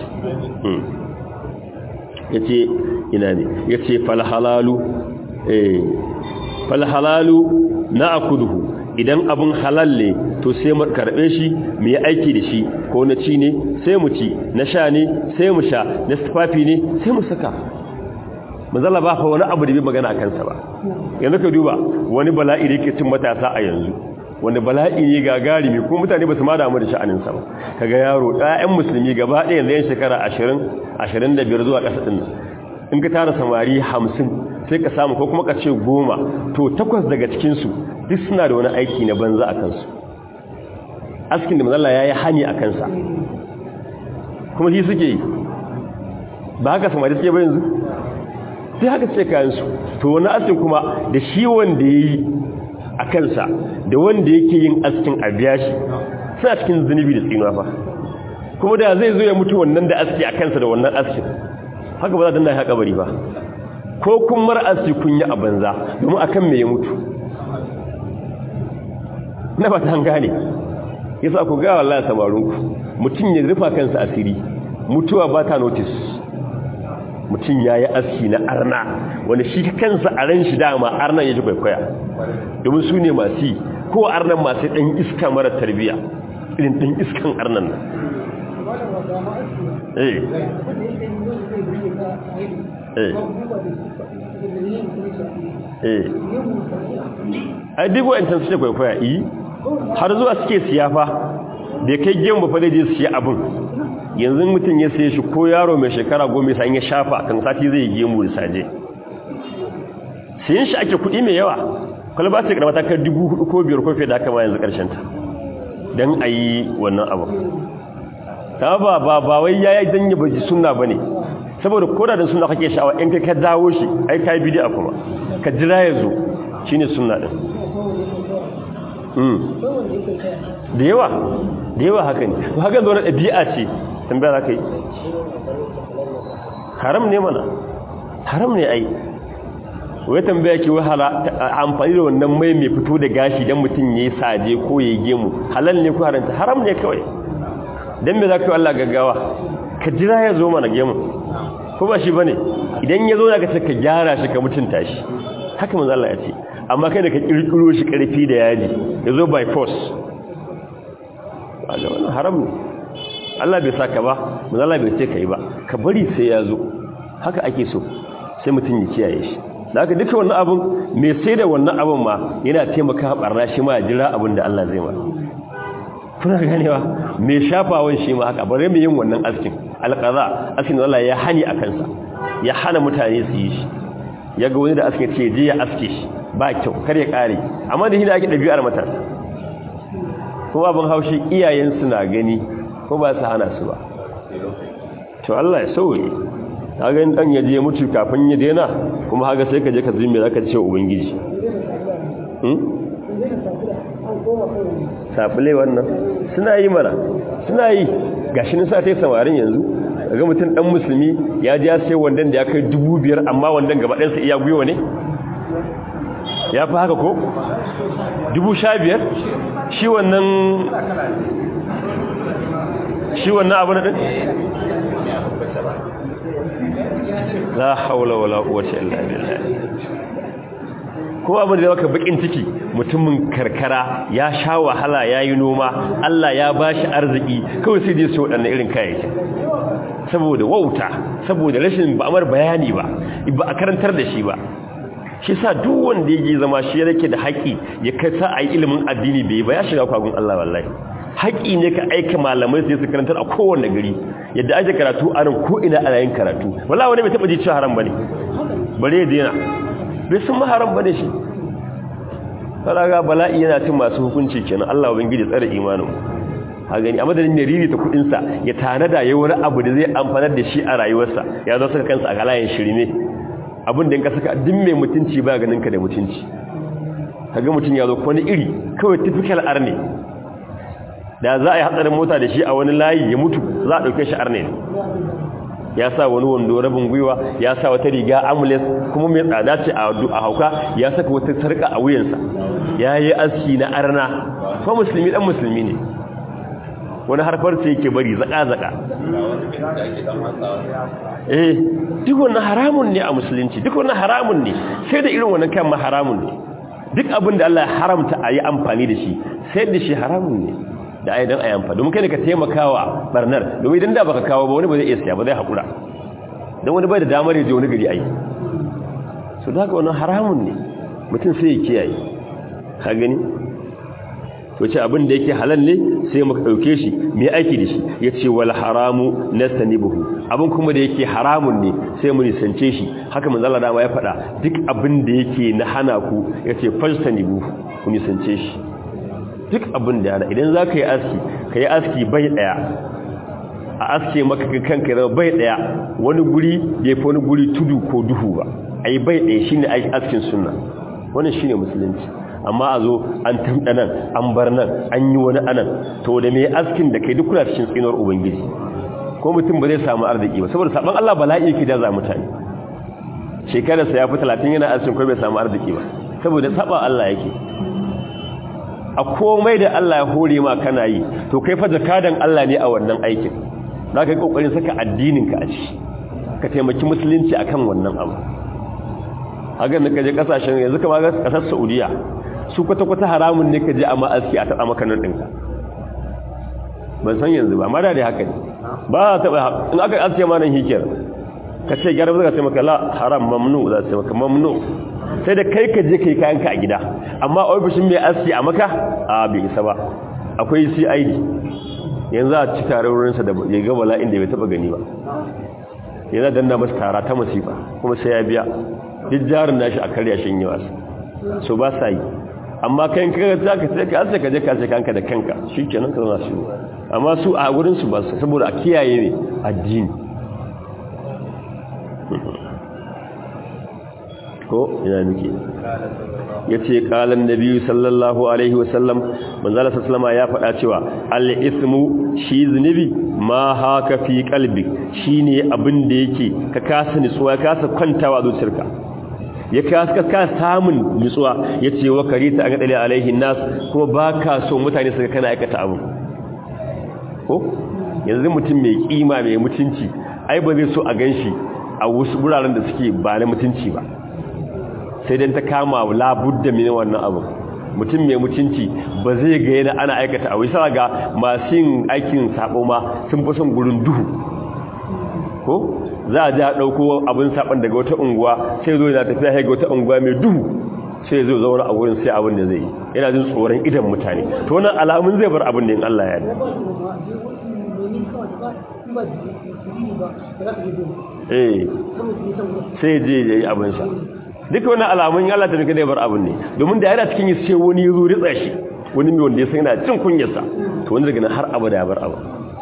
yace ina ne yace fal halalu eh fal halalu na'khudhu idan abun halal ne to sai mu karbe shi mu yi aiki da shi ko na ci ne sai mu ci na sha ne sai mu sha na tufafi ne sai mu saka manzala ba fa wani abu da bai magana akan sa ba yanzu ka duba wani bala'i da yake cin matasa a yanzu wanda bala'i ne gagarimi ko mutane ba su ma damu da sha'aninsa ba kaga yaro ɗayan musulmi gaba ɗaya yanzu yan shekara 20 25 zuwa ƙasa ɗin in ka tara samari 50 sai ka samu ko kuma ka ce goma to takwas daga cikinsu duk suna da wani aiki na banza a kansu askin da mazalla ya yi hani a kansa kuma shi suke yi ba haka samari suke ba yanzu sai haka ce kayansu to wani askin kuma da shi wanda ya yi a kansa da wanda yake yin askin a biya shi suna cikin zunubi da tsinuwa fa kuma da zai zo ya mutu wannan da aski a kansa da wannan askin haka ba za ta danna haka bari ba ko kun mara aski kun yi a banza domin akan me ya mutu na ba ta gane yasa ku ga wallahi samarinku mutum ya rufa kansa asiri mutuwa ba ta notice mutum ya yi aski na arna wanda shi kansa a ran shi dama arnan ya ji kwaikwaya domin su ne masu ko arnan masu ɗan iska mara tarbiya irin ɗan iskan arnan nan eh eh ai duk wa'ancan su ce kwaikwaya yi har zuwa suke siyafa da kai gemu ba fa zai je siya abin yanzu mutum ya sai shi ko yaro mai shekara goma sai ya shafa kan sati zai gemu da saje sayin shi ake kuɗi mai yawa kwalba ce karama ta kai dubu hudu ko biyar ko fiye da aka ma yanzu karshen ta don a yi wannan abu ta ba ba ba wai ya yi don yi baji suna ba ne saboda koda da suna kake sha'awa in kai ka dawo shi ai ka yi bidiya kuma ka jira ya zo shi ne suna ɗin da yawa da yawa haka ne haka zo na ɗabi'a ce tambaya za ka yi haram ne mana haram ne ai wai tambaya ke wahala amfani da wannan mai mai fito da gashi don mutum ya yi saje ko ya yi gemu halal ne ko haranta haram ne kawai don me za ka yi Allah gaggawa ka jira ya zo mana gemu ko ba shi ba ne idan ya zo na ka ka gyara shi ka mutunta shi haka manzo Allah ya ce amma kai da ka kirkiro shi karfi da yaji ya zo by force wannan haram ne Allah bai saka ba manzo Allah bai ce kai ba ka bari sai ya zo haka ake so sai mutum ya kiyaye shi da haka duka wannan abun mai sai da wannan abun ma yana taimaka barna shi ma jira abin da Allah zai ma kuna ganewa mai shafawan shi ma haka bare mu yin wannan askin alqaza askin Allah ya hani a kansa ya hana mutane su yi shi ya ga wani da askin ce je ya aske shi ba kyau kar ya kare amma da shi da ake dabi'ar matasa kuma abin haushi iyayen suna gani ko ba su hana su ba to Allah ya sauye kaga in dan yaje mutu kafin ya daina kuma haka sai ka je ka zime zaka ce ubangiji hmm sabule wannan suna yi mana suna yi gashi nan sa tai samarin yanzu kaga mutum dan musulmi ya ji ya sai wandan da ya kai 2500 amma wandan gaba ɗayan sa iya guyo ne ya fi haka ko 15000 shi wannan shi wannan abu na din la haula wala quwwata illa billah kuma abin da maka bakin ciki mutumin karkara ya sha wahala ya yi noma Allah ya ba shi arziki kawai sai dai su waɗannan irin kayayyakin saboda wauta saboda rashin ba'amar bayani ba ba a karantar da shi ba shi sa duk wanda yake zama shi yake da haƙi ya kai sa a yi ilimin addini bai ba ya shiga kwagun Allah wallahi haƙi ne ka aika malamai sai su karantar a kowanne gari yadda ake karatu a nan ko ina ana yin karatu wallahi wani bai taɓa ji cewa haram bane bare ya daina bai san maharam bane shi faraga bala'i yana cin masu hukunci kenan Allah ubangiji tsare imanin a gani a madadin ya ririta kudin sa ya tanada yayi wani abu da zai amfanar da shi a rayuwarsa ya zo saka kansa a galayen shirme abin da in ka saka duk mai mutunci ba ganin ka da mutunci kaga mutun ya zo wani iri kawai typical arne da za a yi hatsarin mota da shi a wani layi ya mutu za a dauke shi arne ne ya sa wani wando rabin gwiwa ya sa wata riga amulet kuma mai tsada ce a hauka ya saka wata sarka a wuyansa ya yi aski na arna ko musulmi dan musulmi ne wani harfar ce yake bari zaka-zaka eh duk wannan haramun ne a musulunci duk wannan haramun ne sai da irin wannan kan ma haramun ne duk abin da Allah ya haramta a yi amfani da shi sai da shi haramun ne da ai dan ayan domin kai ne ka taimakawa barnar domin idan da baka kawo ba wani ba zai iya siya ba zai hakura dan wani bai da damar ya je wani gari ai so da haka wannan haramun ne mutum sai ya kiyaye ka gani to ce abin da yake halal ne sai muka dauke shi me aiki da shi yace wal haramu nastanibuhu abin kuma da yake haramun ne sai mu nisance shi haka manzo Allah dama ya faɗa duk abin da yake na hana ku yace fajtanibu ku nisance shi duk abin da yana idan za ka yi aski ka yi aski bai daya a aske maka kanka zama bai daya wani guri ya fi wani guri tudu ko duhu ba a yi bai daya shi ne askin suna wannan shi ne musulunci amma a zo an tamɗa nan an bar nan an yi wani anan to da mai askin da kai duk kuna cikin tsinuwar ubangiji ko mutum ba zai samu arziki ba saboda saban Allah bala'i yake da za mutane shekararsa ya fi talatin yana askin ko bai samu arziki ba saboda saba Allah yake a komai da Allah ya hore ma kana yi to kai fa zakadan Allah ne a wannan aikin za ka yi kokarin saka addininka a ciki ka taimaki musulunci akan wannan abu hagan da kaje kasashen yanzu kama ga kasar Saudiya su kwata-kwata haramun ne ka je a ma'aski a taɓa maka nan ɗinka ban san yanzu ba mara da haka ne ba a taɓa in aka aske ma nan hikiyar ka ce gyara zaka ce maka la haram mamnu za su maka mamnu sai da kai ka je kai kayanka a gida amma ofishin mai aski a maka a bai isa ba akwai CID yanzu a ci tare wurinsa da ya ga bala'in da bai taba gani ba yana danna masa tara ta masifa kuma sai ya biya duk jarin nashi a karya shin yi wasu so ba sa yi amma kai kaga za ka sai ka asa ka je ka sai kanka da kanka shikenan ka zama su amma su a wurin su ba su saboda a kiyaye ne addini ko ina nake yace qalan nabiyyu sallallahu alaihi wasallam manzala sallama ya faɗa cewa al ismu shi zunubi ma haka fi qalbi shine abin da yake ka kasa nutsuwa ka kasa kwantawa zuciyarka ya kasa ka samun nutsuwa yace wa karita an dale alaihi nas kuma baka so mutane su kana aikata abu ko yanzu mutum mai kima mai mutunci ai ba zai so a ganshi a wasu guraren da suke ba na mutunci ba sai dan ta kama labudda mini wannan abu mutum mai mutunci ba zai ga yana ana aikata abu sai ga masu yin aikin sabo ma sun fi son gurin duhu ko za a ja dauko abin saban daga wata unguwa sai zo yana tafiya ga wata unguwa mai duhu sai zo zauna a wurin sai abin da zai yi yana jin tsoron idan mutane to wannan alamun zai bar abin da in Allah ya eh sai je yayi abin sa duka wani alamun Allah ta nuka da bar abin ne domin da yana cikin yi sai wani ya zo ritsa shi wani mai wanda ya san yana cin kunyarsa to wani daga nan har abada ya bar abin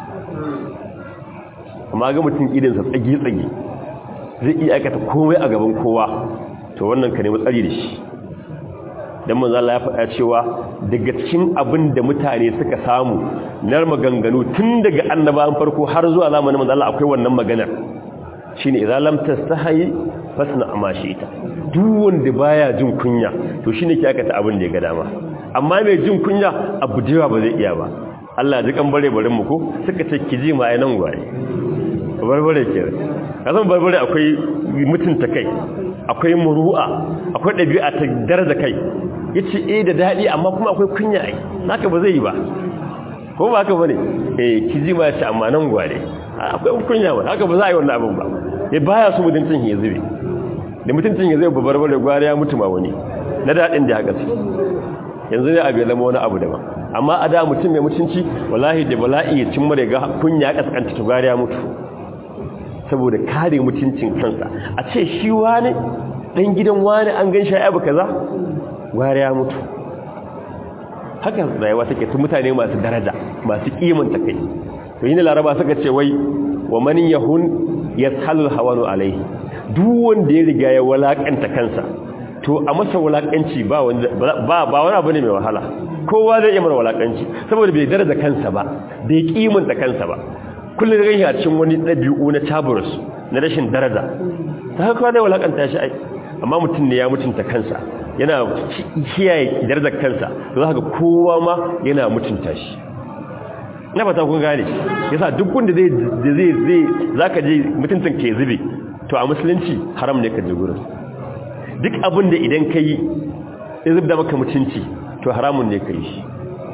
amma ga mutum idansa tsage-tsage zai iya aikata komai a gaban kowa to wannan ka nemi tsari da shi don manzo Allah ya faɗa cewa daga cikin abin da mutane suka samu na maganganu tun daga annabawan farko har zuwa zamanin manzo Allah akwai wannan maganar shine idza lam tastahi fasna ma ita duk wanda baya jin kunya to shine ke aikata abin da ya ga dama amma mai jin kunya abu jewa ba zai iya ba Allah ji kan bare barin mu ko suka ce kiji ma ai nan gwaye barbare ke kasan barbare akwai mutunta kai akwai muru'a akwai ɗabi'a ta daraja kai yace eh da daɗi amma kuma akwai kunya ai haka ba zai yi ba ko ba haka bane eh kiji ma yace amma nan gware akwai kunya ba haka ba za a yi wannan abin ba eh baya su mutuncin ya zube da mutuncin ya zai babbar bare gware ya mutu ma wani na daɗin da haka su yanzu ne abu ya zama wani abu daban amma a da mutum mai mutunci wallahi da bala'i ya cimma da kunya kaskanta to gware ya mutu saboda kare mutuncin kansa a ce shi wani dan gidan wani an gan shi abu kaza gware ya mutu haka rayuwa take tun mutane masu daraja masu kimanta kai to yin laraba suka ce wai wa man yahun yashalul hawanu alaihi duk wanda ya riga ya walakanta kansa to a masa walakanci ba ba ba wani abu ne mai wahala kowa zai iya mana walakanci saboda bai daraja kansa ba bai kimanta kansa ba kullum ga a cikin wani dabi'u na taburus na rashin daraja ta haka zai walakanta shi ai amma mutum ne ya mutunta kansa yana kiyaye darajar kansa to za ka kowa ma yana mutunta shi na fata kun gane yasa duk wanda zai zai zai zaka je mutuntun ke zube to a musulunci haram ne ka je gurin duk abin da idan kai ya zubda maka mutunci to haramun ne kai shi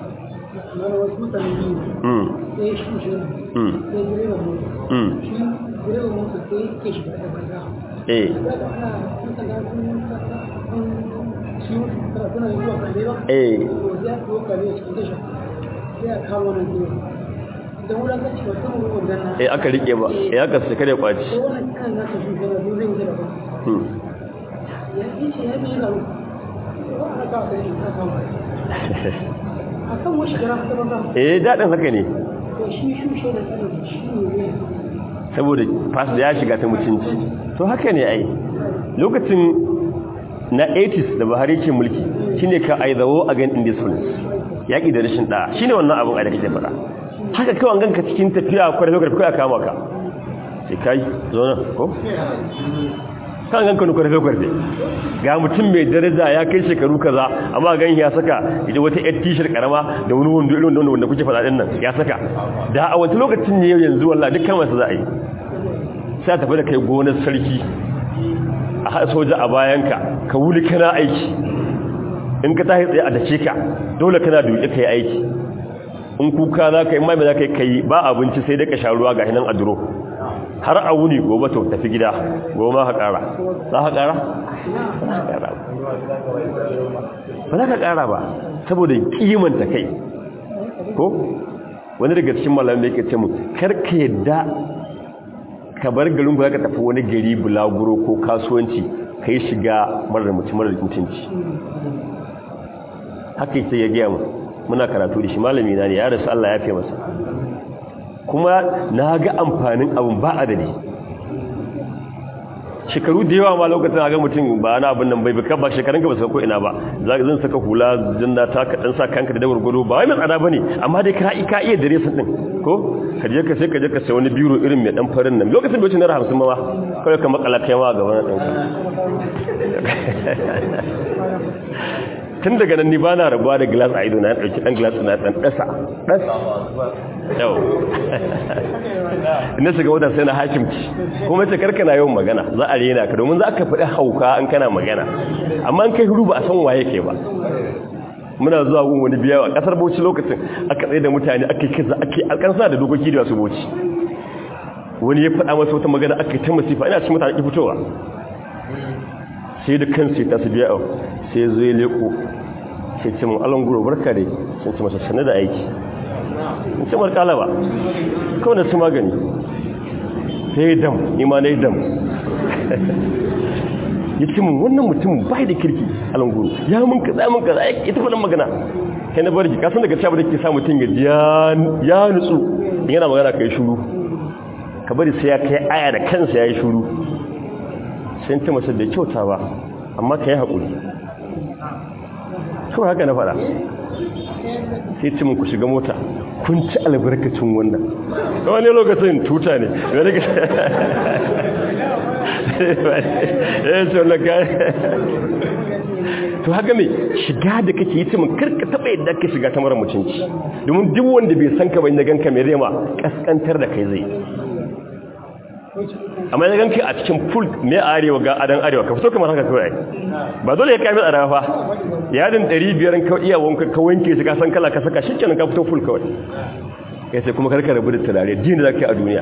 mm mm mm eh eh eh aka rike ba eh aka sai kare kwaci eh daɗin haka ne saboda fas da ya shiga ta mutunci to haka ne ai lokacin na 80s da Buhari ke mulki shine ka aizawo against indiscipline yaki da rashin da shine wannan abun a da kake fara haka kawai ganka cikin tafiya kwarai lokaci kai kama ka sai kai zo nan ko kan ganka ne kwarai lokaci ga mutum mai daraja ya kai shekaru kaza amma gan ya saka idan wata yar t-shirt karama da wani wando irin wanda kuke faɗa din nan ya saka da a wani lokacin ne yanzu wallahi dukkan wasu za a yi sai tafi da kai gonar sarki a haɗa soja a bayanka ka wuli kana aiki in ka tahi tsaye a dace ka dole kana duke ka yi aiki in kuka za ka yi mai za ka yi kai ba abinci sai dai ka sha ruwa ga hinan a duro har a wuni gobe to tafi gida gobe ma ka ƙara za ka ƙara? ba za ka ƙara ba saboda kimanta kai ko wani daga cikin malamai ke ce mu karka yadda ka bar garin ba ka tafi wani gari bulaguro ko kasuwanci ka yi shiga marar mutum marar mutunci haka yake ya gaya mu muna karatu da shi malami na ne ya rasu Allah ya fi masa kuma na ga amfanin abin ba adadi shekaru da yawa ma lokacin ga mutum ba na abin nan bai baka ba shekarun ka ba saka ko ina ba zan saka hula jinna ta ka dan sa kanka da dawar gudu ba wai mai tsada bane amma dai ka ka iya dare sun din ko ka je ka sai ka je ka sai wani biro irin mai dan farin nan lokacin bai ci naira 50 ma kawai ka makala kai ma gaban ɗanka tun daga nan ni ba na rabuwa da glass a ido na ɗauki ɗan glass na ɗan ɗasa ɗas yau ina shiga wadda sai na hakimci kuma ce karka na yawan magana za a rena ka domin za ka faɗi hauka an kana magana amma an kai huru ba a san waye ke ba muna zuwa gun wani biya a ƙasar bauchi lokacin aka tsaye da mutane ake kiza ake alƙansa da dokoki da wasu bauchi wani ya faɗa masa wata magana aka yi ta masifa ina cikin mutane ki fitowa sai da kansu ta su biya sai zo ya leko sai ce mun alon guro barka dai sun ce masa sanar da aiki in ce mar kala ba kawai na su magani sai dam ima na dam ya ce mun wannan mutum bai da kirki alon guro ya mun kaza mun kaza ya ita faɗin magana kai na barji kasan daga cewa da ke sa mutum ya ya nutsu yana magana ka yi shuru ka bari sai ya kai aya da kansa ya yi shuru sai ta masa da kyauta ba amma ka yi haƙuri kawai haka na fara sai cimin ku shiga mota kun ci albarkacin wannan wani lokacin tuta ne wani ga ya ce wani ka to haka mai shiga da kake yi cimin karka taɓa yadda ka shiga ta mara mutunci domin duk wanda bai san ka bai na ganka mai rema kaskantar da kai zai amma ya ganka a cikin full me arewa ga adan arewa ka fito kamar haka kawai ba dole ya kai tsada fa yadin 500 ka iya wanka ka wanke shi ka san kala ka saka shikenan ka fito full kawai kai sai kuma karka rabu da turare din da zaka yi a duniya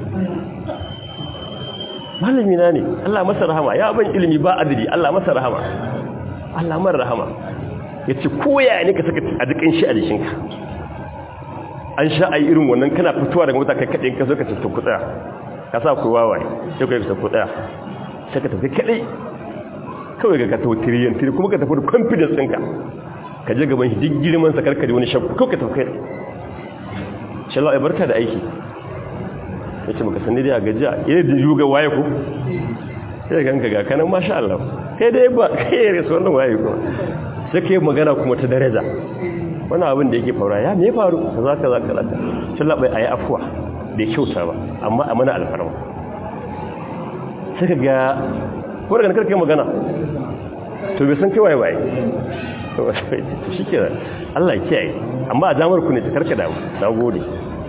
malami na ne Allah masa rahama ya ban ilimi ba adadi Allah masa rahama Allah mar rahama yace koya ne ka saka a dukan shi a jikinka an sha ayi irin wannan kana fitowa daga mota kai kadai ka zo ka tafi ku tsaya ka sa ku wawaye sai ka tafi ku tsaya sai ka tafi kadai kawai ga ka tafi tiriyan tiri kuma ka tafi da confidence ɗinka ka je gaban shi duk girman sa karka da wani shakku kawai ka tafi kai shi Allah ya barka da aiki ya ce maka sani dai a gajiya ya da yuga waye ku sai ganka ga kanan masha Allah kai dai ba kai ya rasu wannan waye ku sai kai magana kuma ta daraja wani abin da yake faruwa ya me faru kaza kaza kaza shi Allah bai ayi afwa bai kyauta ba amma a mana alfarma sai ka ga ko daga karkai magana to bai san kai waye waye to shi ke Allah ya kiyaye amma a zamar ku ne ta karka damu na gode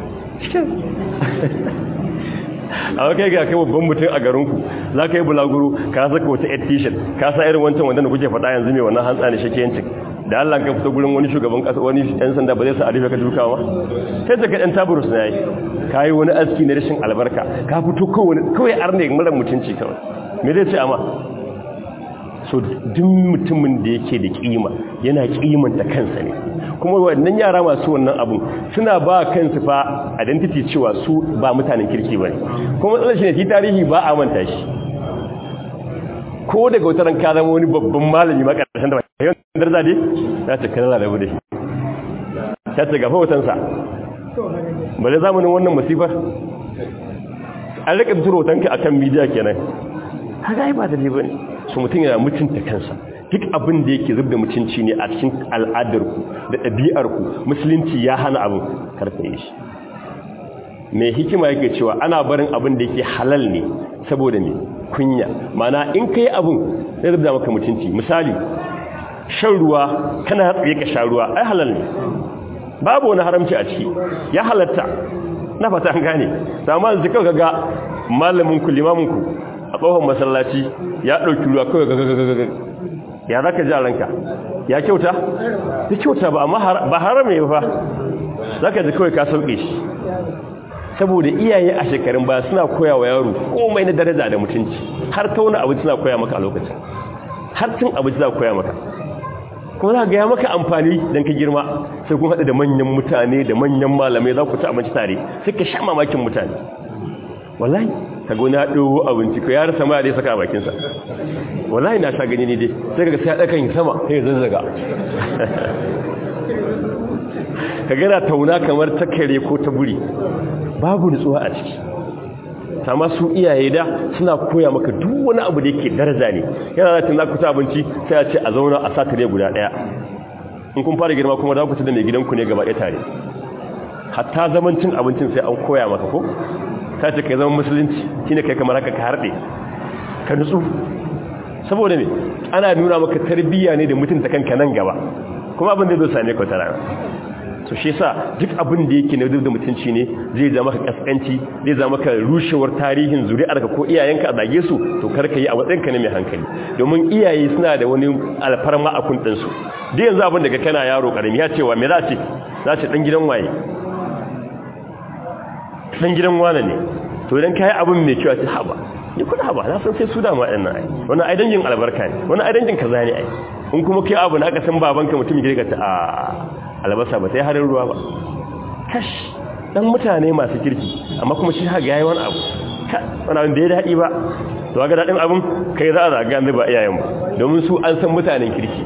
a wakai ga kai babban mutum a garinku za ka yi bulaguro ka saka wata ed t-shirt ka sa irin wancan wanda kuke faɗa yanzu mai wannan hantsa ne shakiyancin da Allah ka fito gurin wani shugaban kasa wani ɗan sanda ba zai sa arife ka dukawa sai da ka ɗan taburus na yi ka yi wani aski na rashin albarka ka fito kawai arne mara mutunci kawai me zai ce amma so duk mutumin da yake da kima yana kimanta kansa ne kuma wannan yara masu wannan abun suna ba kansu fa identity cewa su ba mutanen kirki bane kuma matsalar shi ne shi tarihi ba a manta shi ko daga wata ran ka zama wani babban malami ma karshen da ba yau darza dai za ta kana da bude ta ce gafa watan sa bare zamanin wannan masifar an rika turo tanka akan media kenan haka ai ba da liba ne su mutum yana mutunta kansa duk abin da yake zubda mutunci ne a cikin al'adarku da ɗabi'arku musulunci ya hana abin karfe shi mai hikima yake cewa ana barin abin da yake halal ne saboda ne kunya mana in kai abin zai zubda maka mutunci misali shan ruwa kana tsaye ka sha ruwa ai halal ne babu wani haramci a ciki ya halatta na fata an gane amma yanzu kawai ga malamin ku limamin ku a tsohon masallaci ya ɗauki ruwa kawai gagagagaga ya za ka ji a ranka ya kyauta? ya kyauta ba amma ba haram ne ba za ka ji kawai ka sauƙe shi saboda iyaye a shekarun ba suna koya wa yaro komai na daraja da mutunci har tauna abinci suna koya maka a lokacin har cin abinci za koya maka kuma za ga ya maka amfani don ka girma sai kuma haɗu da manyan mutane da manyan malamai za ku ci abinci tare sai ka sha mamakin mutane wallahi ka gona ya ɗogo abinci ko ya rasa ma dai saka a bakinsa wallahi na sha gani ne dai sai ka sai ya ɗakan sama sai ya zazzaga ka gana tauna kamar ta kare ko ta buri babu nutsuwa a ciki sama su iyaye da suna koya maka duk wani abu da yake daraja ne yana da tana kuta abinci sai a ce a zauna a sa tare guda ɗaya in kun fara girma kuma za ku ci da mai gidanku ne gaba ɗaya tare hatta zaman cin abincin sai an koya maka ko ta ce kai zama musulunci shi ne kai kamar haka ka harɗe ka nutsu saboda me ana nuna maka tarbiyya ne da mutunta kanka nan gaba kuma abin da zai same ka tara so shi yasa duk abin da yake na duk da mutunci ne zai zama maka kaskanci zai zama maka rushewar tarihin zuri'arka ko iyayenka a zage su to kar ka yi a matsayinka ne mai hankali domin iyaye suna da wani alfarma a kundin su duk yanzu abin da kana yaro karami ya cewa me za ce za ce dan gidan waye dan gidan wane ne to idan kai abin mai kyau a ce haba ni kuma haba na san sai su da ma ɗan nan ai wannan ai dangin albarka ne wannan ai dangin kaza ne ai in kuma kai abu na aka san babanka mutum ya ga ta a albasa ba sai harin ruwa ba kash dan mutane masu kirki amma kuma shi haka yayi wani abu wani abin da ya daɗi ba to ga daɗin abin kai za a zaga yanzu ba iyayen ba domin su an san mutanen kirki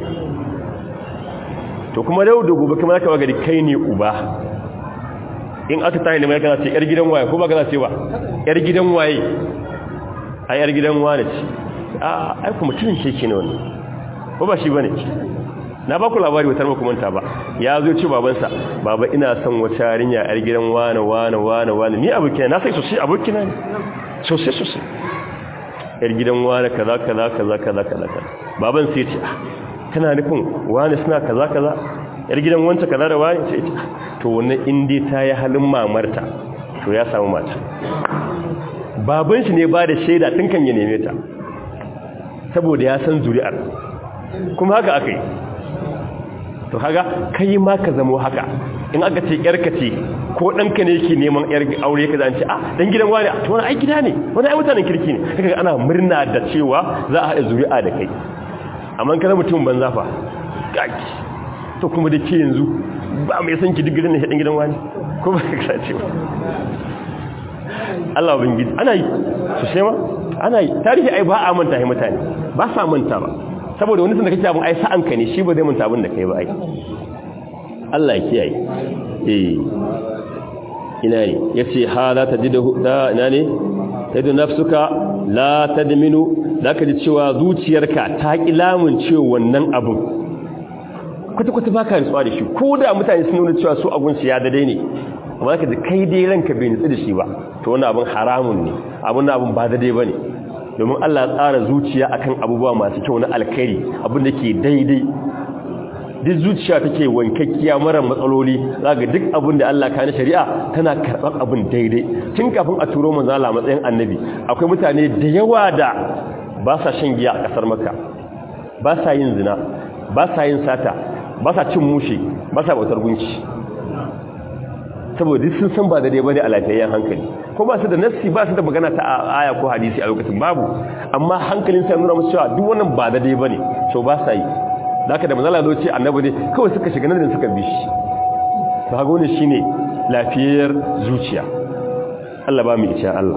to kuma yau da gobe kuma zaka ga kai ne uba in aka tayi ne mai kana ce yar gidan waye ko ba kana ce ba yar gidan waye a yar gidan wane ce a ai kuma mutumin sheke ne wannan ko ba shi bane na ba ku labari wutar ba manta ba ya zo ce babansa baba ina son wata yarinya yar gidan wane wane wane wane ni abokina na sai sosai abokina ne sosai sosai yar gidan wane kaza kaza kaza kaza kaza baban sai ce kana nufin wane suna kaza kaza yar gidan wanta kaza da wani sai ce to wannan in dai ta yi halin mamarta to ya samu mata baban shi ne ba da shaida tun kan ya neme ta saboda ya san zuri'ar kuma haka aka yi to kaga kai ma ka zamo haka in aka ce yarka ce ko ɗanka ne yake neman yar aure ka zance a dan gidan wani to wani ai gida ne wani ai mutanen kirki ne kaga ana murna da cewa za a haɗa zuri'a da kai amma kana mutum banza fa gaki to kuma da ke yanzu ba mai san ki duk gidan ne dan gidan wani ko ba ka ce ba Allah bin gidi ana yi su shema ana yi tarihi ai ba a manta ai mutane ba sa manta ba saboda wani sun da kake abin ai sa'an ka ne shi ba zai manta abin da kai ba ai Allah ya kiyaye eh ina ne yace hala tajidu da ina ne tajidu nafsuka la tadminu zaka ji cewa zuciyarka ta ki lamun cewa wannan abin kwata kwata baka rutsuwa da shi ko da mutane sun nuna cewa su abun su ya dade ne amma zaka ji kai dai ranka bai nutsu da shi ba to wannan abin haramun ne abun abun ba dade bane domin Allah ya tsara zuciya akan abubuwa masu kyau na alkhairi abin da ke daidai duk zuciya take wankakkiya mara matsaloli zaga duk abin da Allah ka na shari'a tana karɓar abin daidai tun kafin a turo manzo Allah matsayin annabi akwai mutane da yawa da ba sa shan giya a kasar Makka ba sa yin zina ba sa yin sata ba sa cin mushi ba sa bautar gunki saboda sun san ba daidai bane a lafiyayyen hankali ko ba su da nassi ba su da magana ta aya ko hadisi a lokacin babu amma hankalin sai nuna musu cewa duk wannan ba daidai bane so ba sa yi zaka da manzala zo ce annabi ne kawai suka shiga nan suka bi shi to haka wannan shine lafiyayyar zuciya Allah ba mu insha Allah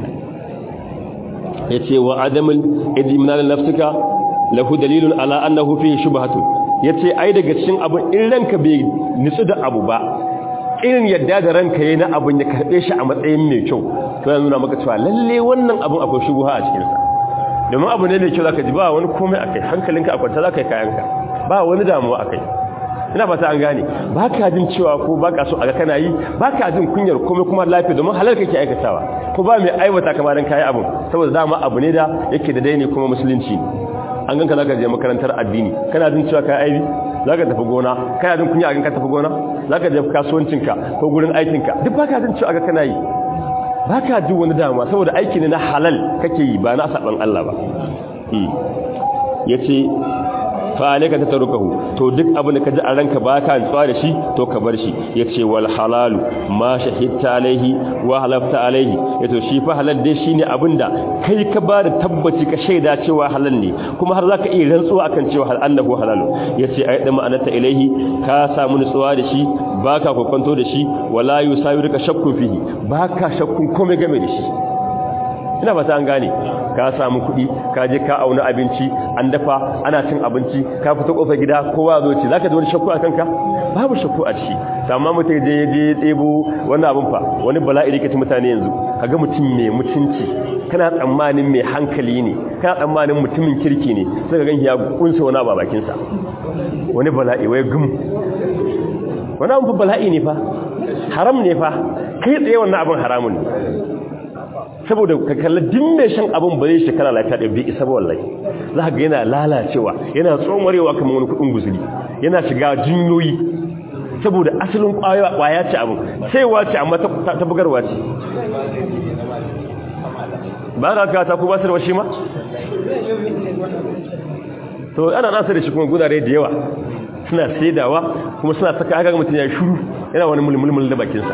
yace wa adamul idminal nafsika lahu dalilun ala annahu fihi shubhatun yace ai daga cikin abun in ranka bai nitsu da abu ba irin yadda da ranka yayin abun ya karbe shi a matsayin mai kyau to yana nuna maka cewa lalle wannan abun akwai shubha a cikin sa domin abu ne mai kyau zaka ji ba wani komai akai hankalinka a kwanta zaka yi kayanka ba wani damuwa akai ina fata an gane ba ka jin cewa ko ba ka so a ga kana yi ba ka jin kunyar komai kuma lafiya domin halal kake aikatawa ko ba mai aiwata kamar dan kayi abun saboda dama abu ne da yake da daini kuma musulunci an ganka zaka je makarantar addini kana jin cewa kai aibi zaka tafi gona kana jin kunya a ganka tafi gona zaka je kasuwancinka ko gurin aikinka duk ba ka jin cewa ga kana yi ba ka ji wani dama saboda aiki ne na halal kake yi ba na saban Allah ba ya ce fa'alika ta tarukahu to duk abin da ka ji a ranka ba ka nutsuwa da shi to ka bar shi ya ce wal halalu ma shahidta alaihi wa halafta alaihi ya to shi fa halal dai shine abin da kai ka ba da tabbaci ka shaida cewa halal ne kuma har za ka iya rantsuwa akan cewa hal annahu halalu ya ce a yadda ma'anata ilaihi ka samu nutsuwa da shi ba ka kwakwanto da shi wala yusawi rika shakkun fihi ba ka shakkun komai game da shi ina fata an gane ka samu kuɗi ka je ka auna abinci an dafa ana cin abinci ka fita kofar gida kowa zo ci zaka ji wani shakku a kanka babu shakku a ciki amma mutum je ya je tsebo wani abin fa wani bala'i rike mutane yanzu kaga mutum mai mutunci kana tsammanin mai hankali ne kana tsammanin mutumin kirki ne sai ka ganki ya kunsa wani ba bakin sa wani bala'i wai gum wani abin fa bala'i ne fa haram ne fa kai tsaye wannan abin haramun ne saboda ka kalli din mai shan abin ba zai shekara lafiya da bi isa ba wallahi za ka ga yana lalacewa yana tsomarewa kamar wani kudin guzuri yana shiga jinyoyi saboda asalin kwaya ce abin sai wace amma ta bugarwa ce ba za ka ta ku ba su da washi ma to ana nasa da shi kuma gudare da yawa suna saidawa kuma suna saka haka mutum ya shuru yana wani mulmulmul da bakinsa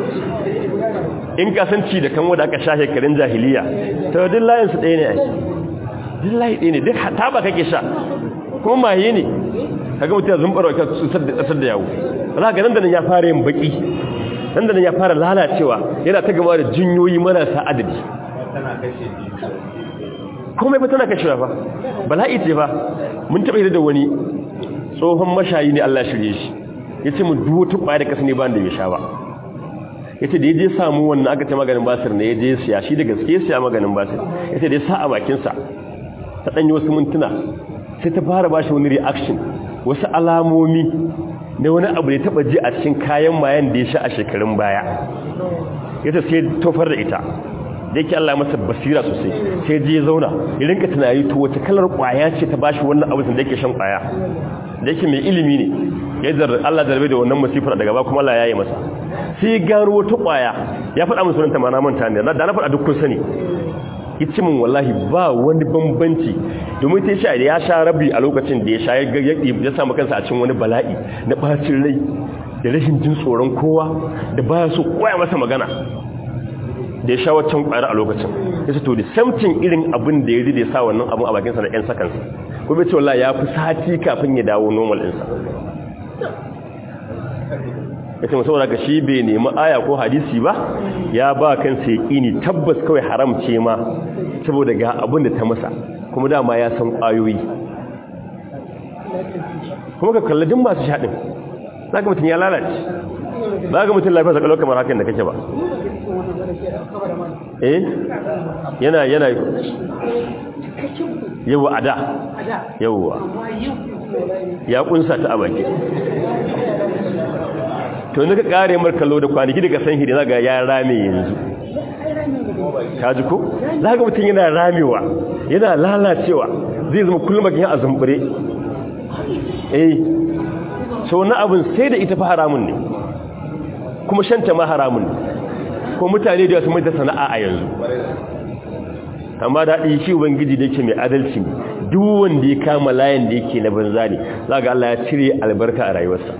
in kasanci da kan wadda aka sha shekarun jahiliya ta duk layinsu ɗaya ne ake duk layi ɗaya ne duk ta ba kake sha kuma maye ne kaga mutum ya zumbar wa ƙasar da yawo za ga nan da nan ya fara yin baki nan da nan ya fara lalacewa yana ta gama da jinyoyi marasa adadi komai ba tana kashewa ba bala'i ce ba mun taɓa da wani tsohon mashayi ne Allah shirye shi ya ce mun duwata ƙwaya da ƙasa ne ba da ya sha ba ya ce da ya je samu wannan aka ce maganin basir ne ya je siya shi da gaske siya maganin basir ya ce da ya sa a bakinsa ta ɗanyi wasu mintuna sai ta fara ba shi wani reaction wasu alamomi na wani abu da ya taɓa ji a cikin kayan mayan da ya sha a shekarun baya ya ce sai tofar da ita da yake Allah masa basira sosai sai je zauna ya rinka tunani to wace kalar kwaya ce ta bashi wannan abu da yake shan kwaya da yake mai ilimi ne ya zar Allah zarbe da wannan masifar daga ba kuma Allah ya yi masa sai gano wata kwaya ya faɗa musu sunanta ma na manta ne da na faɗa duk kun sani yace min wallahi ba wani bambanci domin ta sha ya sha rabi a lokacin da ya sha ya samu kansa a cikin wani bala'i na bacin rai da rashin jin tsoron kowa da baya so koya masa magana da ya sha waccan kwayar a lokacin ya to da samcin irin abin da ya ride sa wannan abin a bakinsa da 'yan sakansa ko bai ce wallahi ya fi sati kafin ya dawo normal ɗinsa ya ce musamman ka shi bai nemi aya ko hadisi ba ya ba kansa ya ƙini tabbas kawai haram ce ma saboda ga abin da ta masa kuma dama ya san ƙwayoyi kuma ka kalladin masu shaɗin za ka mutum ya lalace za ka mutum lafiya sakalau kamar hakan da kake ba eh yana yana yawa a da yawa ya kunsa ta a baki to ne ka kare mar kallo da kwanaki daga san hidi zaga ya rame yanzu ka ji ko zaga mutum yana ramewa yana lalacewa zai zama kullum bakin a zumbure eh so na abin sai da ita fa haramun ne kuma shanta ma haramun ne ko mutane da su mai da sana'a a yanzu amma daɗi shi ubangiji da yake mai adalci ne duk wanda ya kama layin da yake na banza ne za ga Allah ya cire albarka a rayuwarsa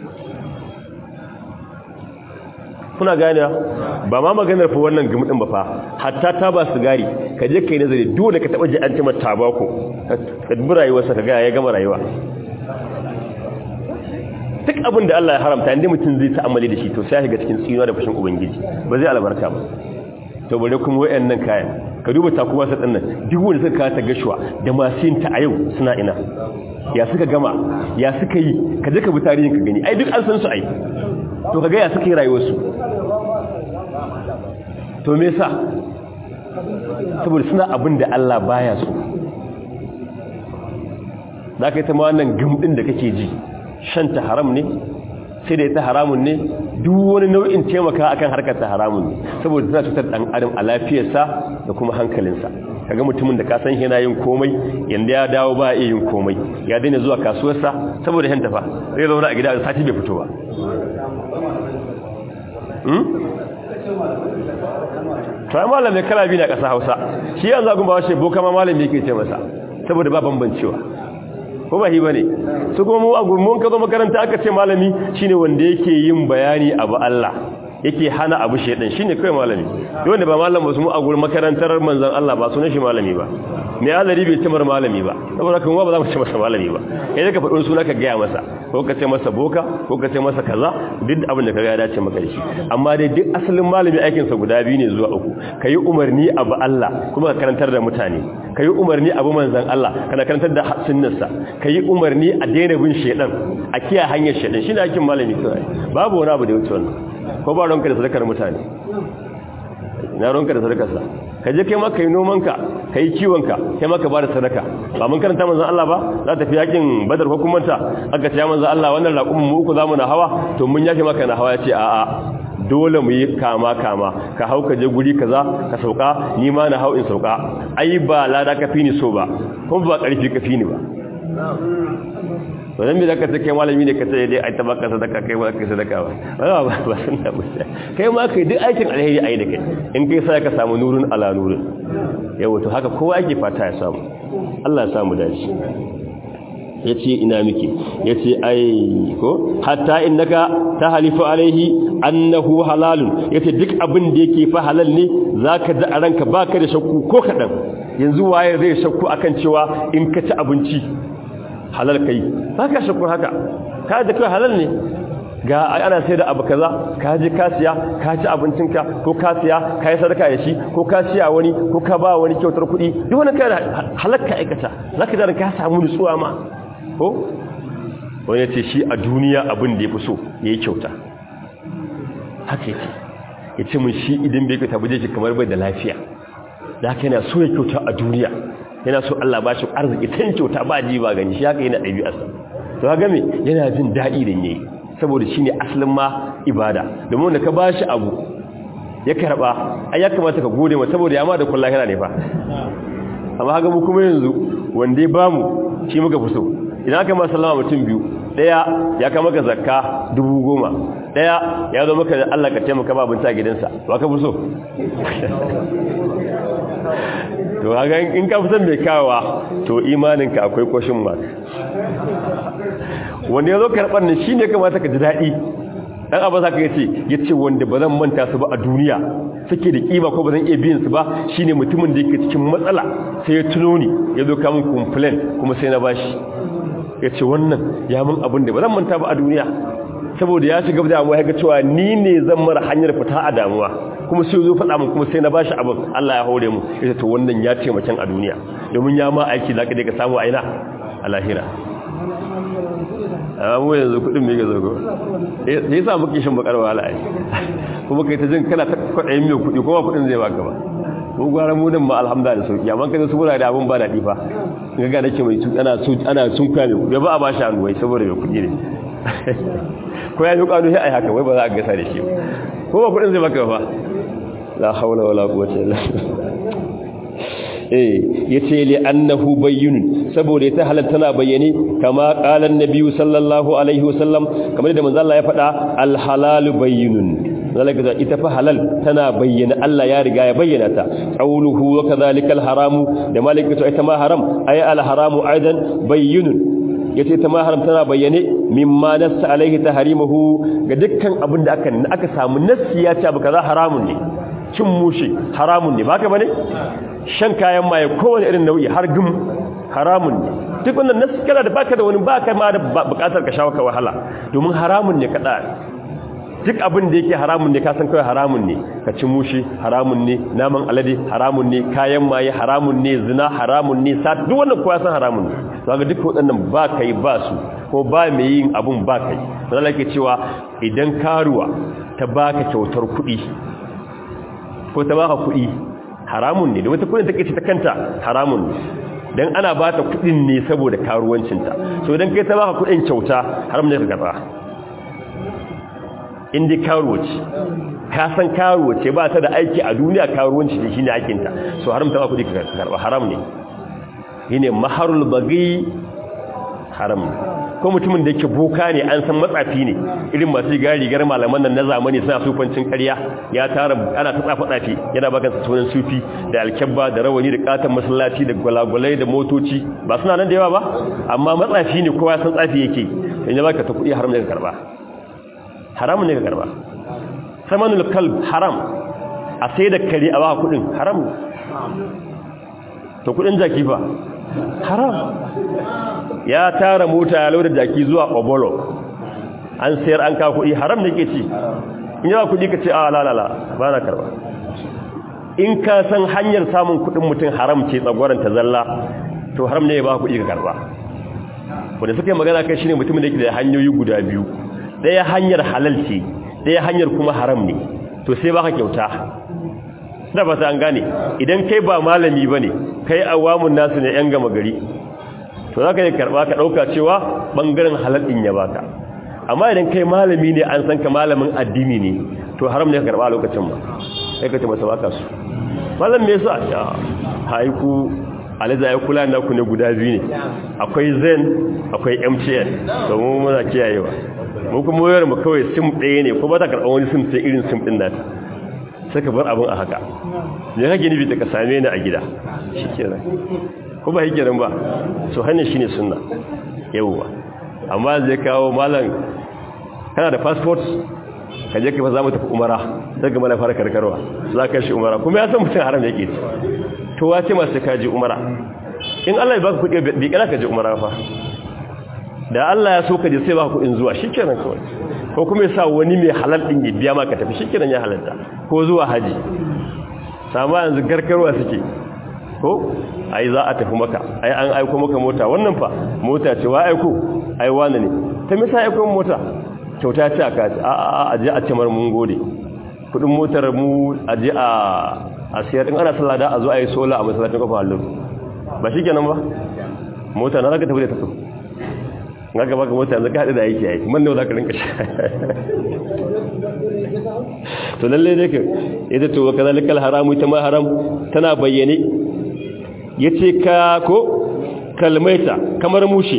kuna gane ba ma maganar fa wannan gumudin ba fa hatta ta ba sigari ka je kai nazari dole ka taba ji an cima tabako ka dubi rayuwarsa ka ga ya gama rayuwa duk abin da Allah ya haramta inda mutum zai ta'amali da shi to sai ga cikin tsinuwa da fushin ubangiji ba zai albarka ba to bare kuma wayannan kayan ka duba takuwa sa dinnan duk wanda suka ta gashuwa da masu yin ta a yau suna ina ya suka gama ya suka yi ka je ka bi tarihin ka gani ai duk an san su ai to kaga ya suka yi rayuwarsu to me yasa saboda suna abin da Allah baya so za ka yi ta ma wannan gumɗin da kake ji shanta haram ne sai da ita haramun ne duk wani nau'in taimaka akan harkar ta haramun ne saboda tana cutar ɗan adam a lafiyarsa da kuma hankalinsa kaga mutumin da ka san yana yin komai yanda ya dawo ba iya yin komai ya daina zuwa kasuwarsa saboda yan tafa zai zauna a gida da sati bai fito ba ta malamai kala biyu na ƙasa hausa shi yanzu agun ba washe boka ma malami yake ce masa saboda ba bambancewa ko ba hi ba ne su kuma mu agun mun ka zo makaranta aka ce malami shine wanda yake yin bayani abu Allah yake hana abu shedan shine kai malami wanda ba malam ba su mu a gurin makarantar manzon Allah ba sunan shi malami ba me alari bai ce mar malami ba saboda kan ba za mu ce masa malami ba kai da ka faɗin suna ka gaya masa ko ka ce masa boka ko ka ce masa kaza duk abin da ka ga ya dace maka da shi amma dai duk asalin malami aikin sa guda biyu ne zuwa uku kai umarni abu Allah kuma ka karantar da mutane kai umarni abu manzon Allah kana karantar da sunnarsa kai umarni a daina bin shedan a kiyaye hanyar shedan shine aikin malami kai babu wani abu da ya wuce wannan ko ba ronka da sadakar mutane na ronka da sadakarsa ka je kai maka yi nomanka ka yi kiwonka kai maka ba da sadaka ba mun karanta manzan Allah ba za ta fi yakin badar hukumanta aka ce ya manzan Allah wannan raƙumin mu uku za mu na hawa to mun yake maka na hawa ya ce a'a dole mu yi kama kama ka hau ka je guri kaza ka sauka ni ma na hau in sauka ai ba lada ka fi ni so ba kuma ba ƙarfi ka fi ni ba wannan me zaka ce kai malami ne ka ce dai ai ta baka sadaka kai ba ka sadaka ba ba ba ba sunna ba kai ma kai duk aikin alheri ai da kai in kai sai ka samu nurun ala nurun yawa to haka kowa yake fata ya samu Allah ya samu dace yace ina miki yace ai ko hatta innaka tahalifu alaihi annahu halalun yace duk abin da yake fa halal ne zaka da a ranka baka da shakku ko kadan yanzu waye zai shakku akan cewa in ka ci abinci halal kai ba ka shakku haka ka da kai halal ne ga ana sai da abu kaza ka je ka siya ka ci abincinka ko ka siya ka yi sadaka da shi ko ka siya wani ko ka ba wani kyautar kuɗi duk wani kai halakka aikata zaka da ka samu nutsuwa ma ko wani ya ce shi a duniya abin da ya fi so ya yi kyauta haka yake ya ce mun shi idan bai kyauta buje shi kamar bai da lafiya da haka yana so ya kyauta a duniya yana so Allah ba shi arziki tan kyauta ba ji ba gani shi haka yana ɗabi'arsa to haka me yana jin daɗi da yayi saboda shine asalin ma ibada domin wanda ka ba shi abu ya karba ai ya kamata ka gode masa saboda ya ma da kullahi ne fa amma haka mu kuma yanzu wanda ya bamu shi muka fi so idan aka masa sallama mutum biyu daya ya kama ka zakka dubu goma daya ya zo maka da Allah ka taimaka ba abinci a gidansa ba ka fi so to haka in ka fi son mai kawowa to imaninka akwai kwashin mark wanda ya zo karɓar ne shi ne kamata ka ji daɗi ɗan abu za ka ce ya ce wanda ba zan manta su ba a duniya suke da ƙima ko ba zan iya biyan su ba shi ne mutumin da yake cikin matsala sai ya tuno ni ya zo kamun complain kuma sai na bashi ya ce wannan ya mun abin da ba zan manta ba a duniya saboda ya shiga damuwa ya ga cewa ni ne zan mara hanyar fita a damuwa kuma sai zo faɗa mun kuma sai na bashi abin Allah ya hore mu ya to wannan ya taimakon a duniya domin ya ma aiki zaka je ka samu aina a lahira amma mu yanzu kudin me ga zago sai yasa muke shin bakar wahala ai kuma kai ta jin kana ta kwadayin mai kudi kuma kudin zai baka ba mu gwara mu nan ma alhamdulillah sauki amma kai su gura da abun ba dadi fa ga ga nake mai ana su ana sun kwa mai kudi ba a bashi hannu wai saboda mai kudi ne ko ya yi kanu sai ai haka wai ba za a gasa da shi ko ba kudin zai baka ba la haula wala quwwata illa eh yace li annahu bayyinun saboda ta halal tana bayyane kama qala annabi sallallahu alaihi wasallam kamar da manzo Allah ya faɗa al halalu bayyinun zalika ita fa halal tana bayyana Allah ya riga ya bayyana ta qawluhu wa kadhalika al haramu da malikatu ita ma haram ay al haramu aidan bayyinun yace ta ma haram tana bayyane mimma nassa alaihi tahrimuhu ga dukkan abin da aka aka samu nassi ya ce abu kaza haramun ne cin mushi haramun ne baka bane shan kayan maye kowane irin nau'i har gum haramun ne duk wannan nasu kana da baka da wani baka ma da bukatar ka shawo ka wahala domin haramun ne kada duk abin da yake haramun ne ka san kawai haramun ne ka ci mushi haramun ne naman alade haramun ne kayan maye haramun ne zina haramun ne sa duk wannan kowa san haramun ne to ga duk waɗannan ba kai ba su ko ba mai yin abun ba kai Allah ke cewa idan karuwa ta baka kyautar kuɗi ko ta baka kuɗi haramun ne da wata kudin take ce ta kanta haramun ne dan ana ba ta kudin ne saboda karuwancinta so idan kai ta baka kudin kyauta haram ne ka karba inda karuwaci ka san karuwace ba ta da aiki a duniya karuwanci da shine aikinta so haram ta ba kudi ka karba haram ne shine maharul bagi haram ne ko mutumin da yake boka ne an san matsafi ne irin masu gari rigar malaman nan na zamani suna sufancin ƙarya ya tara ana ta tsafa tsafi yana bakan sunan sufi da alkabba da rawani da katon masallaci da gwalagwalai da motoci ba suna nan da yawa ba amma matsafi ne kowa san tsafi yake in ya baka ta kuɗi haram ne ka karba haram ne ka karba samanul kalb haram a sai da kare a baka kuɗin haram to kuɗin jaki fa haram ya tara mota ya lauda jaki zuwa obolo an sayar an ka kuɗi haram ne ke ci in yawa kuɗi ka ce a lalala ba na karba in ka san hanyar samun kuɗin mutum haram ce tsagwaron ta zalla to haram ne ya ba kuɗi ka karba wanda suka yi magana kai shine mutumin da yake da hanyoyi guda biyu ɗaya hanyar halal ce ɗaya hanyar kuma haram ne to sai baka kyauta da ba ta an gane idan kai ba malami ba ne kai awamun nasu ne yan gama gari to za ka yi karɓa ka ɗauka cewa ɓangaren halattun ya baka amma idan kai malami ne an san ka malamin addini ne to haram ne ka karɓa a lokacin ba sai ka ce masa baka su malam me yasa ya haiku aliza ya kula na ku ne guda biyu ne akwai zen akwai mtn domin muna kiyayewa mu kuma wayar mu kawai sim ɗaya ne ko ba ta karɓar wani sim sai irin sim ɗin nata sai ka bar abin a haka ne kake nufi da ka same ni a gida shi kenan ko ba hikirin ba so hanyar shi ne suna yawwa amma zai kawo malam kana da passport ka je ka za mu tafi umara sai ga mana fara karkarwa za ka shi umara kuma ya san mutum haram yake ci to wace masu ka je umara in Allah ya baka kuɗi bai kana ka je umara fa da Allah ya so ka je sai baka kuɗin zuwa shikenan kawai ko kuma ya sa wani mai halal din ya biya maka tafi shikenan ya halalta ko zuwa haji sama yanzu garkarwa suke ko ai za a tafi maka ai an aiko maka mota wannan fa mota ce wa aiko ai wani ne ta misa aiko mota kyauta ce aka ce a a a je a ce mar mun gode kudin motar mu a je a a siyar in ana sallah da a zo a yi sola a masallacin kofa hallu ba shikenan ba mota na zaka tafi da tafi ga gaba ga mota yanzu ka haɗu da aiki aiki man ne za ka rinka sha to lalle ne ka ita to kaza likal haramu ita ma haram tana bayyane yace ka ko kalmaita kamar mushi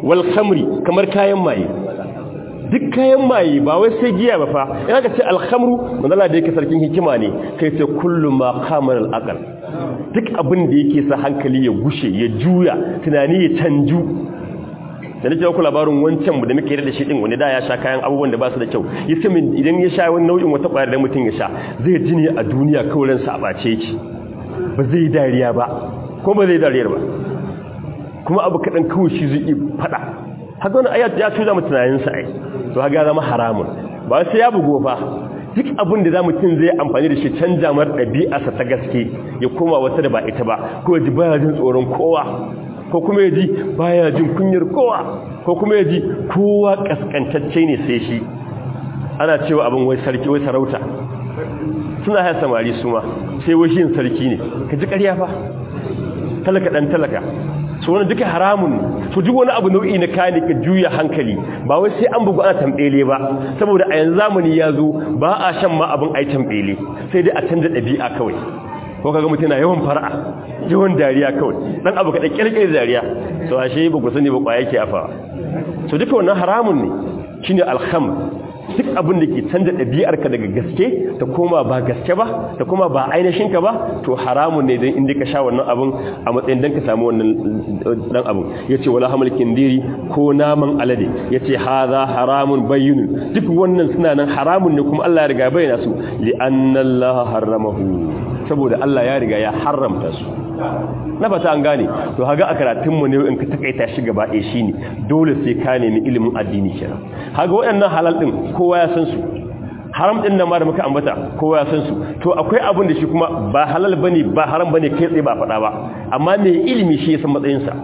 wal khamri kamar kayan maye duk kayan maye ba wai sai giya ba fa ina ka ce al khamru manzala da yake sarkin hikima ne kai ce kullu ma qamara al aqal duk abin da yake sa hankali ya gushe ya juya tunani ya canju da nake ku labarin wancan da muke da shi din wani da ya sha kayan abubuwan da ba su da kyau yace min idan ya sha wani nau'in wata kwayar da mutum ya sha zai ji ne a duniya kawai ransa a bace yake ba zai dariya ba ko ba zai dariyar ba kuma abu kadan kawai shi zai fada haka wani ayat ya tuza mu tunanin sa ai to haka zama haramun ba sai ya bugo fa duk abin da za mutum zai amfani da shi canja mar ɗabi'arsa ta gaske ya koma wata da ba ita ba ko ya ji baya jin tsoron kowa ko kuma ya ji baya jin kunyar kowa ko kuma ya ji kowa kaskantacce ne sai shi ana cewa abin wai sarki wai sarauta suna haya samari su ma sai wai shi sarki ne ka ji ƙarya fa talaka ɗan talaka su wani duka haramun su duk wani abu nau'i na kayan ka juya hankali ba wai sai an bugu ana tambele ba saboda a yanzu zamani ya zo ba a shan ma abin ai tambele sai dai a canza ɗabi'a kawai ko kaga mutum na yawan fara'a yawan dariya kawai dan abu kaɗan ƙirƙirar dariya so ashe ba ku sani ba ƙwaya ke afawa so duka wannan haramun ne shine alham duk abin da ke canza ɗabi'arka daga gaske ta koma ba gaske ba ta koma ba ainihin ka ba to haramun ne don inda ka sha wannan abin a matsayin don ka samu wannan dan abin ya ce wala hamal kindiri ko naman alade ya ce haza haramun bayyunu duk wannan suna nan haramun ne kuma Allah ya riga bayyana su li annallaha haramahu saboda Allah ya riga ya haramta su na fata an gane to haga a karatunmu ne in ka takaita shi gaba ɗaya shine dole sai ka nemi ilimin addini kenan haga waɗannan halal din kowa ya san su haram din nan ma da muka ambata kowa ya san su to akwai abin da shi kuma ba halal bane ba haram bane kai tsaye ba faɗa ba amma mai ilimi shi ya san matsayin sa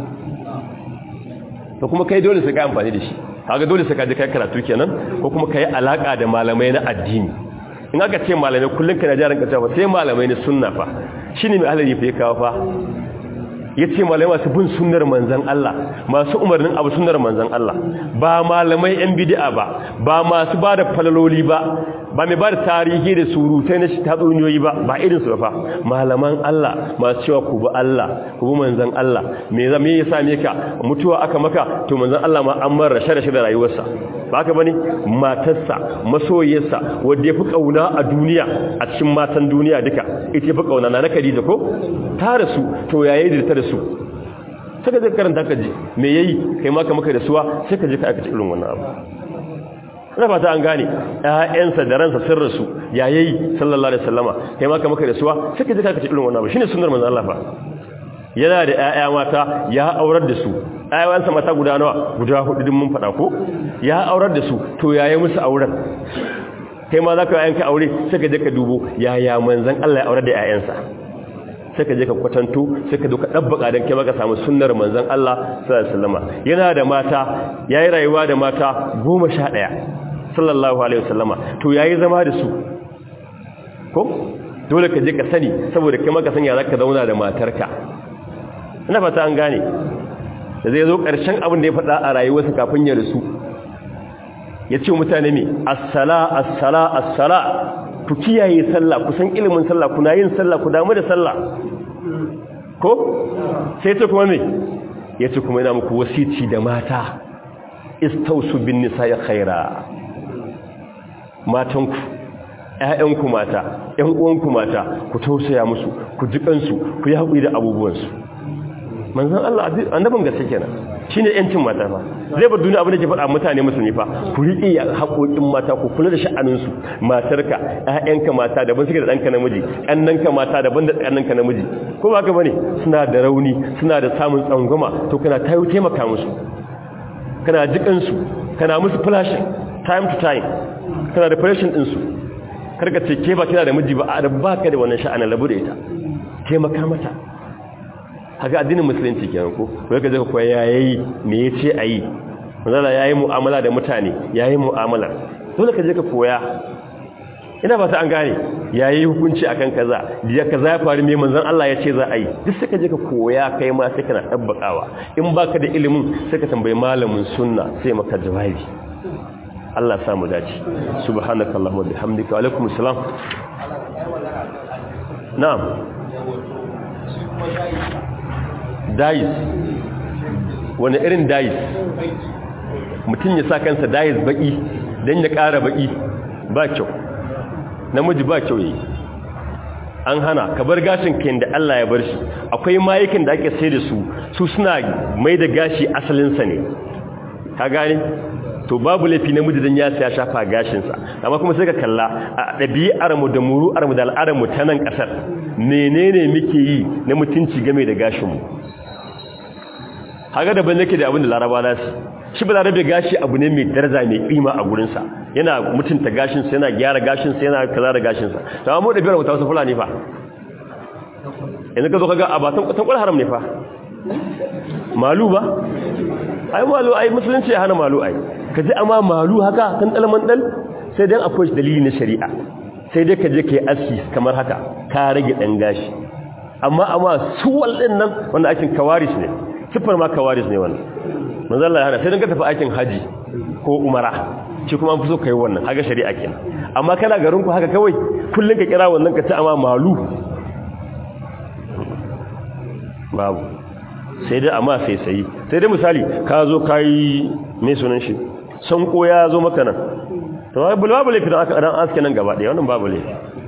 to kuma kai dole sai ka amfani da shi kaga dole sai ka je kai karatu kenan ko kuma kai alaka da malamai na addini in aka ce malamai kullum kana jaran ka cewa sai malamai ne sunna fa shine mai ahlali fa ya kawo fa yace malamai masu bin sunnar manzon Allah masu umarnin abu sunnar manzon Allah ba malamai yan bid'a ba ba masu bada falaloli ba ba mai bada tarihi da surutai na tatsuniyoyi ba ba irin su fa malaman Allah masu cewa ku bi Allah ku bi manzon Allah me zame ya same ka mutuwa aka maka to manzon Allah ma an mar rashe rashe da rayuwarsa ba haka bane matarsa masoyiyarsa wanda yafi kauna a duniya a cikin matan duniya duka ita yafi kauna na Khadija ko ta rasu to yayi da ta rasu saka zai karanta ka ji me yayi kai ma ka maka da suwa sai ka je ka aikata irin wannan abu ina fata an gane ƴaƴansa da ransa sun rasu yayi sallallahu alaihi wasallama kai ma ka maka da suwa sai ka je ka aikata irin wannan abu shine sunnar manzon Allah fa yana da ƴaƴa mata ya aurar da su ƴaƴansa mata guda nawa guda hudu din mun faɗa ko ya aurar da su to yayi musu auren kai ma za ka yanka aure sai ka je ka dubo yaya manzon Allah ya aurar da ƴaƴansa sai ka je ka kwatanto sai ka doka dabbaka dan kai maka samu sunnar manzon Allah sallallahu alaihi wasallama yana da mata yayi rayuwa da mata 11 sallallahu alaihi wasallama to yayi zama da su ko dole ka je ka sani saboda kai maka sanya zaka zauna da matarka ina fata an gane da zai zo karshen abin da ya faɗa a rayuwarsa kafin ya rasu ya ce mutane me as-sala as-sala as-sala ku kiyaye sallah ku san ilimin sallah kuna yin sallah ku damu da sallah ko sai ce kuma me yace kuma ina muku wasici da mata istausu bin nisa'i khaira matanku ƴaƴanku mata ƴan uwanku mata ku tausaya musu ku jikansu ku yi haƙuri da abubuwansu manzon Allah annabin gaske kenan shine yancin mata fa zai bar duniya abin da ke faɗa mutane musulmi fa ku riƙe haƙoƙin mata ku kula da sha'anin su matarka ƴaƴanka mata daban suke da ɗanka namiji ƙannanka mata daban da ƙannanka namiji ko ba haka bane suna da rauni suna da samun tsangwama to kana tayo taimaka musu kana jikan su kana musu flashing time to time kana da fashion din su karka ce ke ba kina da miji ba a ba ka da wannan sha'anin labu da ita taimaka mata haka addinin musulunci kenan ko ko kaje ka koya yayi me yace ayi manzala yayi mu'amala da mutane yayi mu'amala dole ka je ka koya ina ba ta an gane yayi hukunci akan kaza da kaza ya faru me manzon Allah ya ce za a yi duk sai ka je ka koya kai ma sai kana tabbakawa in baka da ilimin sai ka tambayi malamin sunna sai maka jawabi Allah ya samu dace subhanakallahumma bihamdika wa alaikumus salam na'am dais wani irin dais mutum ya sa kansa dais baki don ya ƙara baki ba kyau namiji ba kyau yi an hana ka bar gashin kayan da Allah ya bar shi akwai mayukan da ake sai da su su suna mai da gashi asalinsa ne ka gane to babu laifi namiji dan ya ya shafa gashinsa amma kuma sai ka kalla a ɗabi'ar mu da muru'ar mu da al'adar mu ta nan ƙasar menene muke yi na mutunci game da gashin mu haka daban nake da abin da laraba na su shi ba larabe gashi abu ne mai daraja mai ƙima a gurinsa yana mutunta gashinsa yana gyara gashinsa yana kaza da gashinsa to amma mu ɗabi'ar mu ta wasu fulani fa yanzu ka zo ka ga a ba tan haram ne fa malu ba ai malu ai musulunci ya hana malu ai ka ji amma malu haka kan dalman dal sai dan akwai dalili na shari'a sai dai ka je kai aski kamar haka ka rage dan gashi amma amma suwal din nan wanda aikin kawaris ne sifar ma kawaris ne wannan manzo Allah ya hana sai dan ka tafi aikin haji ko umara shi kuma an fi so kai wannan haka shari'a kenan amma kana garin ku haka kawai kullun ka kira wannan ka ci amma malu babu sai dai amma sai sai sai dai misali ka zo kai me sunan shi sanko ya zo maka nan to ai babu laifi da aka dan aske nan gaba daya wannan babu laifi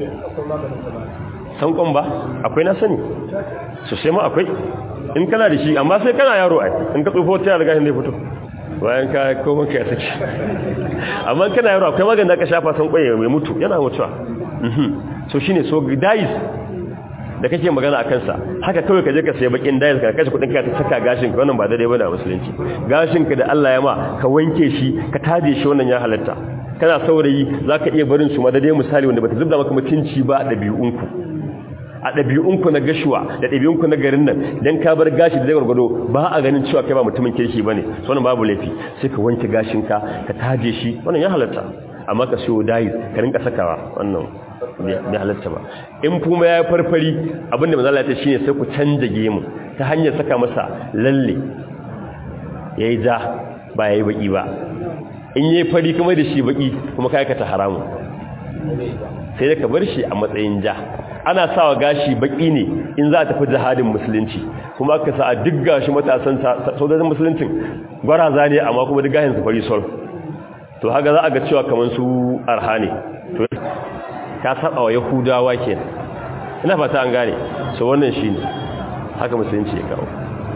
sankon ba akwai na sani so sai ma akwai in kana da shi amma sai kana yaro ai in ka tsofo ta riga ne fito bayan ka koma ka saki amma kana yaro akwai magana da ka shafa sankon ya mai mutu yana mutuwa so shine so dais da kake magana akan sa haka kawai ka je ka sayi bakin dais ka kashe kudin ka ta saka gashin ka wannan ba daidai bane a musulunci gashin ka da Allah ya ma ka wanke shi ka taje shi wannan ya halatta kana saurayi zaka iya barin su ma daidai misali wanda bata zubda maka mutunci ba a dabi'unku a dabi'unku na gashuwa da dabi'unku na garin nan dan ka bar gashi da gwargwado ba a ganin cewa kai ba mutumin kirki bane so wannan babu laifi sai ka wanke gashin ka ka taje shi wannan ya halatta amma ka siyo dais ka rinka sakawa wannan bai halatta ba in kuma ya farfari abinda manzo Allah ya ce shine sai ku canja gemu ta hanyar saka masa lalle yayi ja ba yayi baki ba in yayi fari kuma da shi baki kuma kai ka ta haramu sai da ka bar shi a matsayin ja ana sawa gashi baki ne in za a tafi jihadin musulunci kuma ka sa a duk gashi matasan sojojin musuluncin gwaraza ne amma kuma duk gashin su fari sol to haka za a ga cewa kamar su arha ne to ka saba wa yahudawa ke ina fata an gane so wannan shi ne haka musulunci ya kawo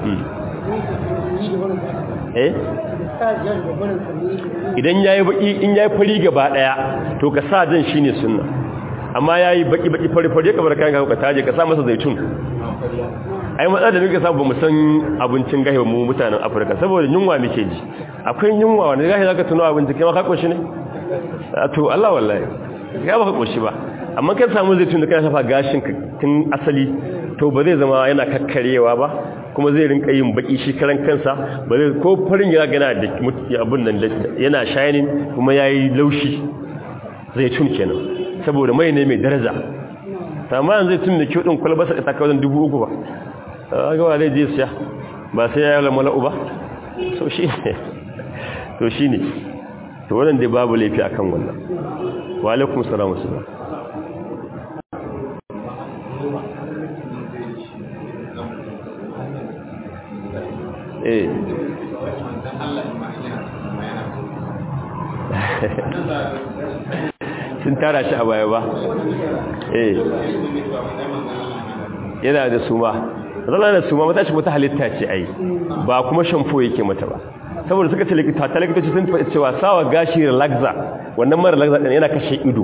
eh idan yayi baki in yayi fari gaba daya to ka sa jan shine sunna amma yayi baki baki fari fari ka bar kayan ka taje ka sa masa zaitun ai matsalar da muke samu bamu san abincin gahi mu mutanen Afirka saboda yunwa muke ji akwai yunwa wanda gahi zaka tuno abinci kai ma ka koshi ne to Allah wallahi ga baka koshi ba amma kai samu zaitun da kai shafa gashin ka tun asali to ba zai zama yana kakkarewa ba kuma zai rinka yin baki shi karan kansa ba zai ko farin ya gana da abun nan yana shining kuma yayi laushi zaitun kenan saboda mai ne mai daraja amma yanzu zaitun da kyau din kwalbasa ta kawo dubu uku ba gawa zai je siya ba sai ya yi mala'u ba so shi ne to shi ne to wannan dai babu laifi akan wannan wa alaikum salamu salam eh sun tara shi a baya ba eh yana da suma zala da suma mata shi wata halitta ce ai ba kuma shamfo yake mata ba saboda suka ce likita ta likitoci sun faɗi cewa sawa gashi relaxa wannan mara relaxa ɗin yana kashe ido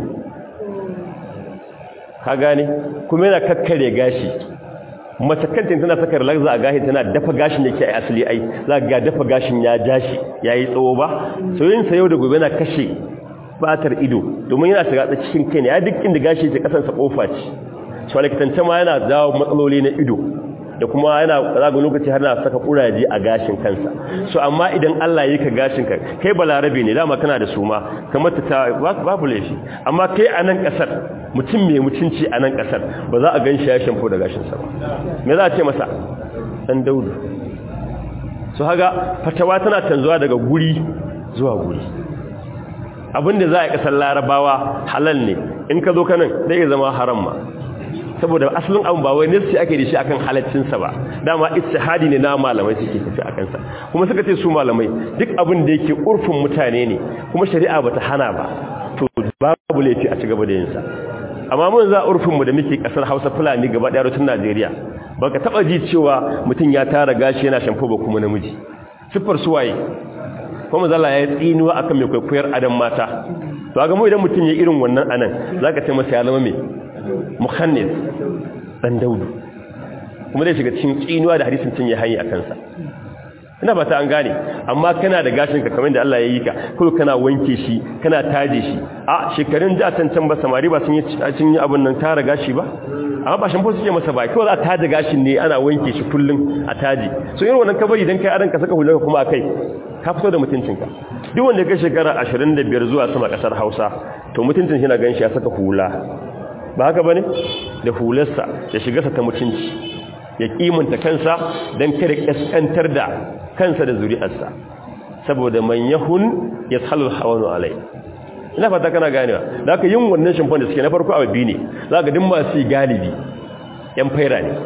ka gane kuma yana kakkare gashi mace kanta tana saka relaxa a gashi tana dafa gashin yake ai asali ai za ga dafa gashin ya jashi yayi tsawo ba so yin sa yau da gobe yana kashe fatar ido domin yana shiga cikin kai ne ya duk inda gashi yake kasansa kofa ce shi likitance ma yana jawo matsaloli na ido da kuma yana zaga lokaci har na saka kuraje a gashin kansa so amma idan Allah yi ka gashin ka kai balarabe ne dama kana da suma kamar ta babu laifi amma kai a nan kasar mutum mai mutunci a nan kasar ba za a gan shi ya shamfo da gashin sa ba me za a ce masa dan daudu so haga fatawa tana canzuwa daga guri zuwa guri abinda za a kasar larabawa halal ne in ka zo kanan zai zama haram ma saboda asalin abu ba wai nasi ake da shi akan halaccinsa ba dama istihadi ne na malamai suke tafi a kansa kuma suka ce su malamai duk abin da yake urfin mutane ne kuma shari'a bata hana ba to babu laifi a cigaba da yin sa amma mun za urfin mu da muke kasar Hausa Fulani gaba ɗaya rutun Najeriya baka taba ji cewa mutum ya tara gashi yana shamfo ba kuma namiji siffar suwaye kuma zalla ya tsinuwa akan mai kwaikwayar adam mata to ga mu idan mutum ya irin wannan anan zaka ce masa ya zama me mukhannis dan daudu kuma zai shiga cikin tsinuwa da hadisin cin ya hayi akan sa ina ba ta an gane amma kana da gashin ka kamar da Allah ya yi ka ko kana wanke shi kana taje shi a shekarun da can can ba samari ba sun yi cin yi abun nan tara gashi ba amma ba shampo suke masa ba kawai za a taje gashin ne ana wanke shi kullun a taje so irin wannan kabari dan kai aran ka saka hular kuma akai ka fito da mutuncinka duk wanda ya shekara 25 zuwa sama kasar Hausa to mutuncin shi na ganshi ya saka hula ba haka bane da hularsa da shigarsa ta mutunci ya kimanta kansa dan kada kaskantar da kansa da zuri'arsa saboda man yahun yashalul hawanu alai ina fata kana ganewa da aka yin wannan shimfan da suke na farko abu ne za ka din masu galibi yan faira ne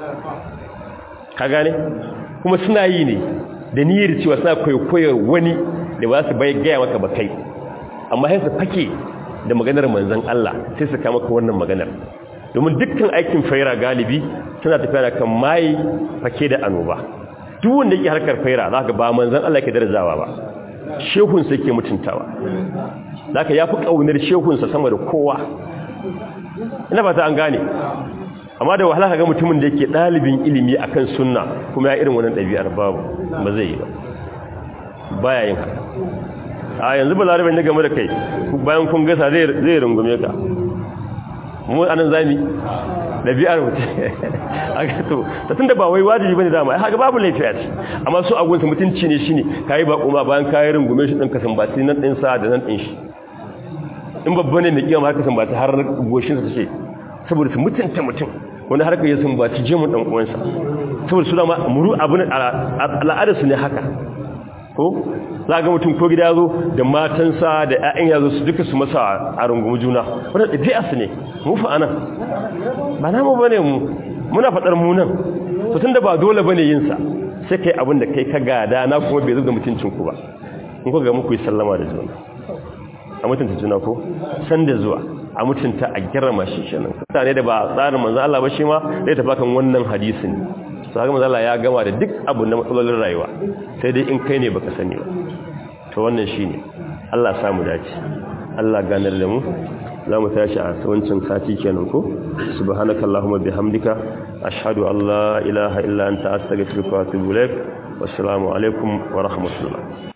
ka gane kuma suna yi ne da niyyar cewa suna kwaikwayar wani da ba su bai gaya maka ba kai amma sai su fake da maganar manzon Allah sai su kama maka wannan maganar domin dukkan aikin faira galibi suna tafiya da kan mai fake da annoba duk wanda yake harkar faira za ka ba manzon Allah ke darajawa ba shehunsa yake mutuntawa za ka ya fi ƙaunar shehunsa sama da kowa ina ba ta an gane amma da wahala ga mutumin da yake ɗalibin ilimi akan sunna kuma ya irin wannan ɗabi'ar babu ba zai yi ba baya yin haka a yanzu ba larabin na game da kai bayan kun gasa zai rungume ka mu anan zami ɗabi'ar mutum a gato ta tun da ba wai wajibi bane dama ya haka babu laifi a ci amma su agunsa mutunci ne shine kayi ba kuma bayan kayi rungume shi ɗin kasan bati nan ɗin sa da nan ɗin shi in babba ne mai kiyama haka san bati har goshinsa ta ce saboda su mutunta mutum wani harka ya sun baci jemun ɗan uwansa saboda su dama muru abin al'adarsu ne haka ko za ga mutum ko gida zo da matansa da 'ya'yan ya zo su duka su masa a rungumi juna wadda ɗabi'a su ne mu fa anan ba namu ba ne mu muna faɗar mu nan to tun da ba dole ba ne yinsa sai kai abin da kai ka gada na kuma bai zo da mutuncinku ba in ko ga muku yi sallama da juna a mutunta juna ko san da zuwa a mutunta a girma shi kenan mutane da ba tsarin manzo Allah ba shi ma zai tafi kan wannan hadisin to haka manzo Allah ya gama da duk abu na matsalolin rayuwa sai dai in kai ne baka sani ba to wannan shine Allah ya samu dace Allah ganar da mu za mu tashi a wancan sati kenan ko subhanakallahumma bihamdika ashhadu an la ilaha illa anta astaghfiruka wa atubu ilaik wassalamu alaikum wa rahmatullah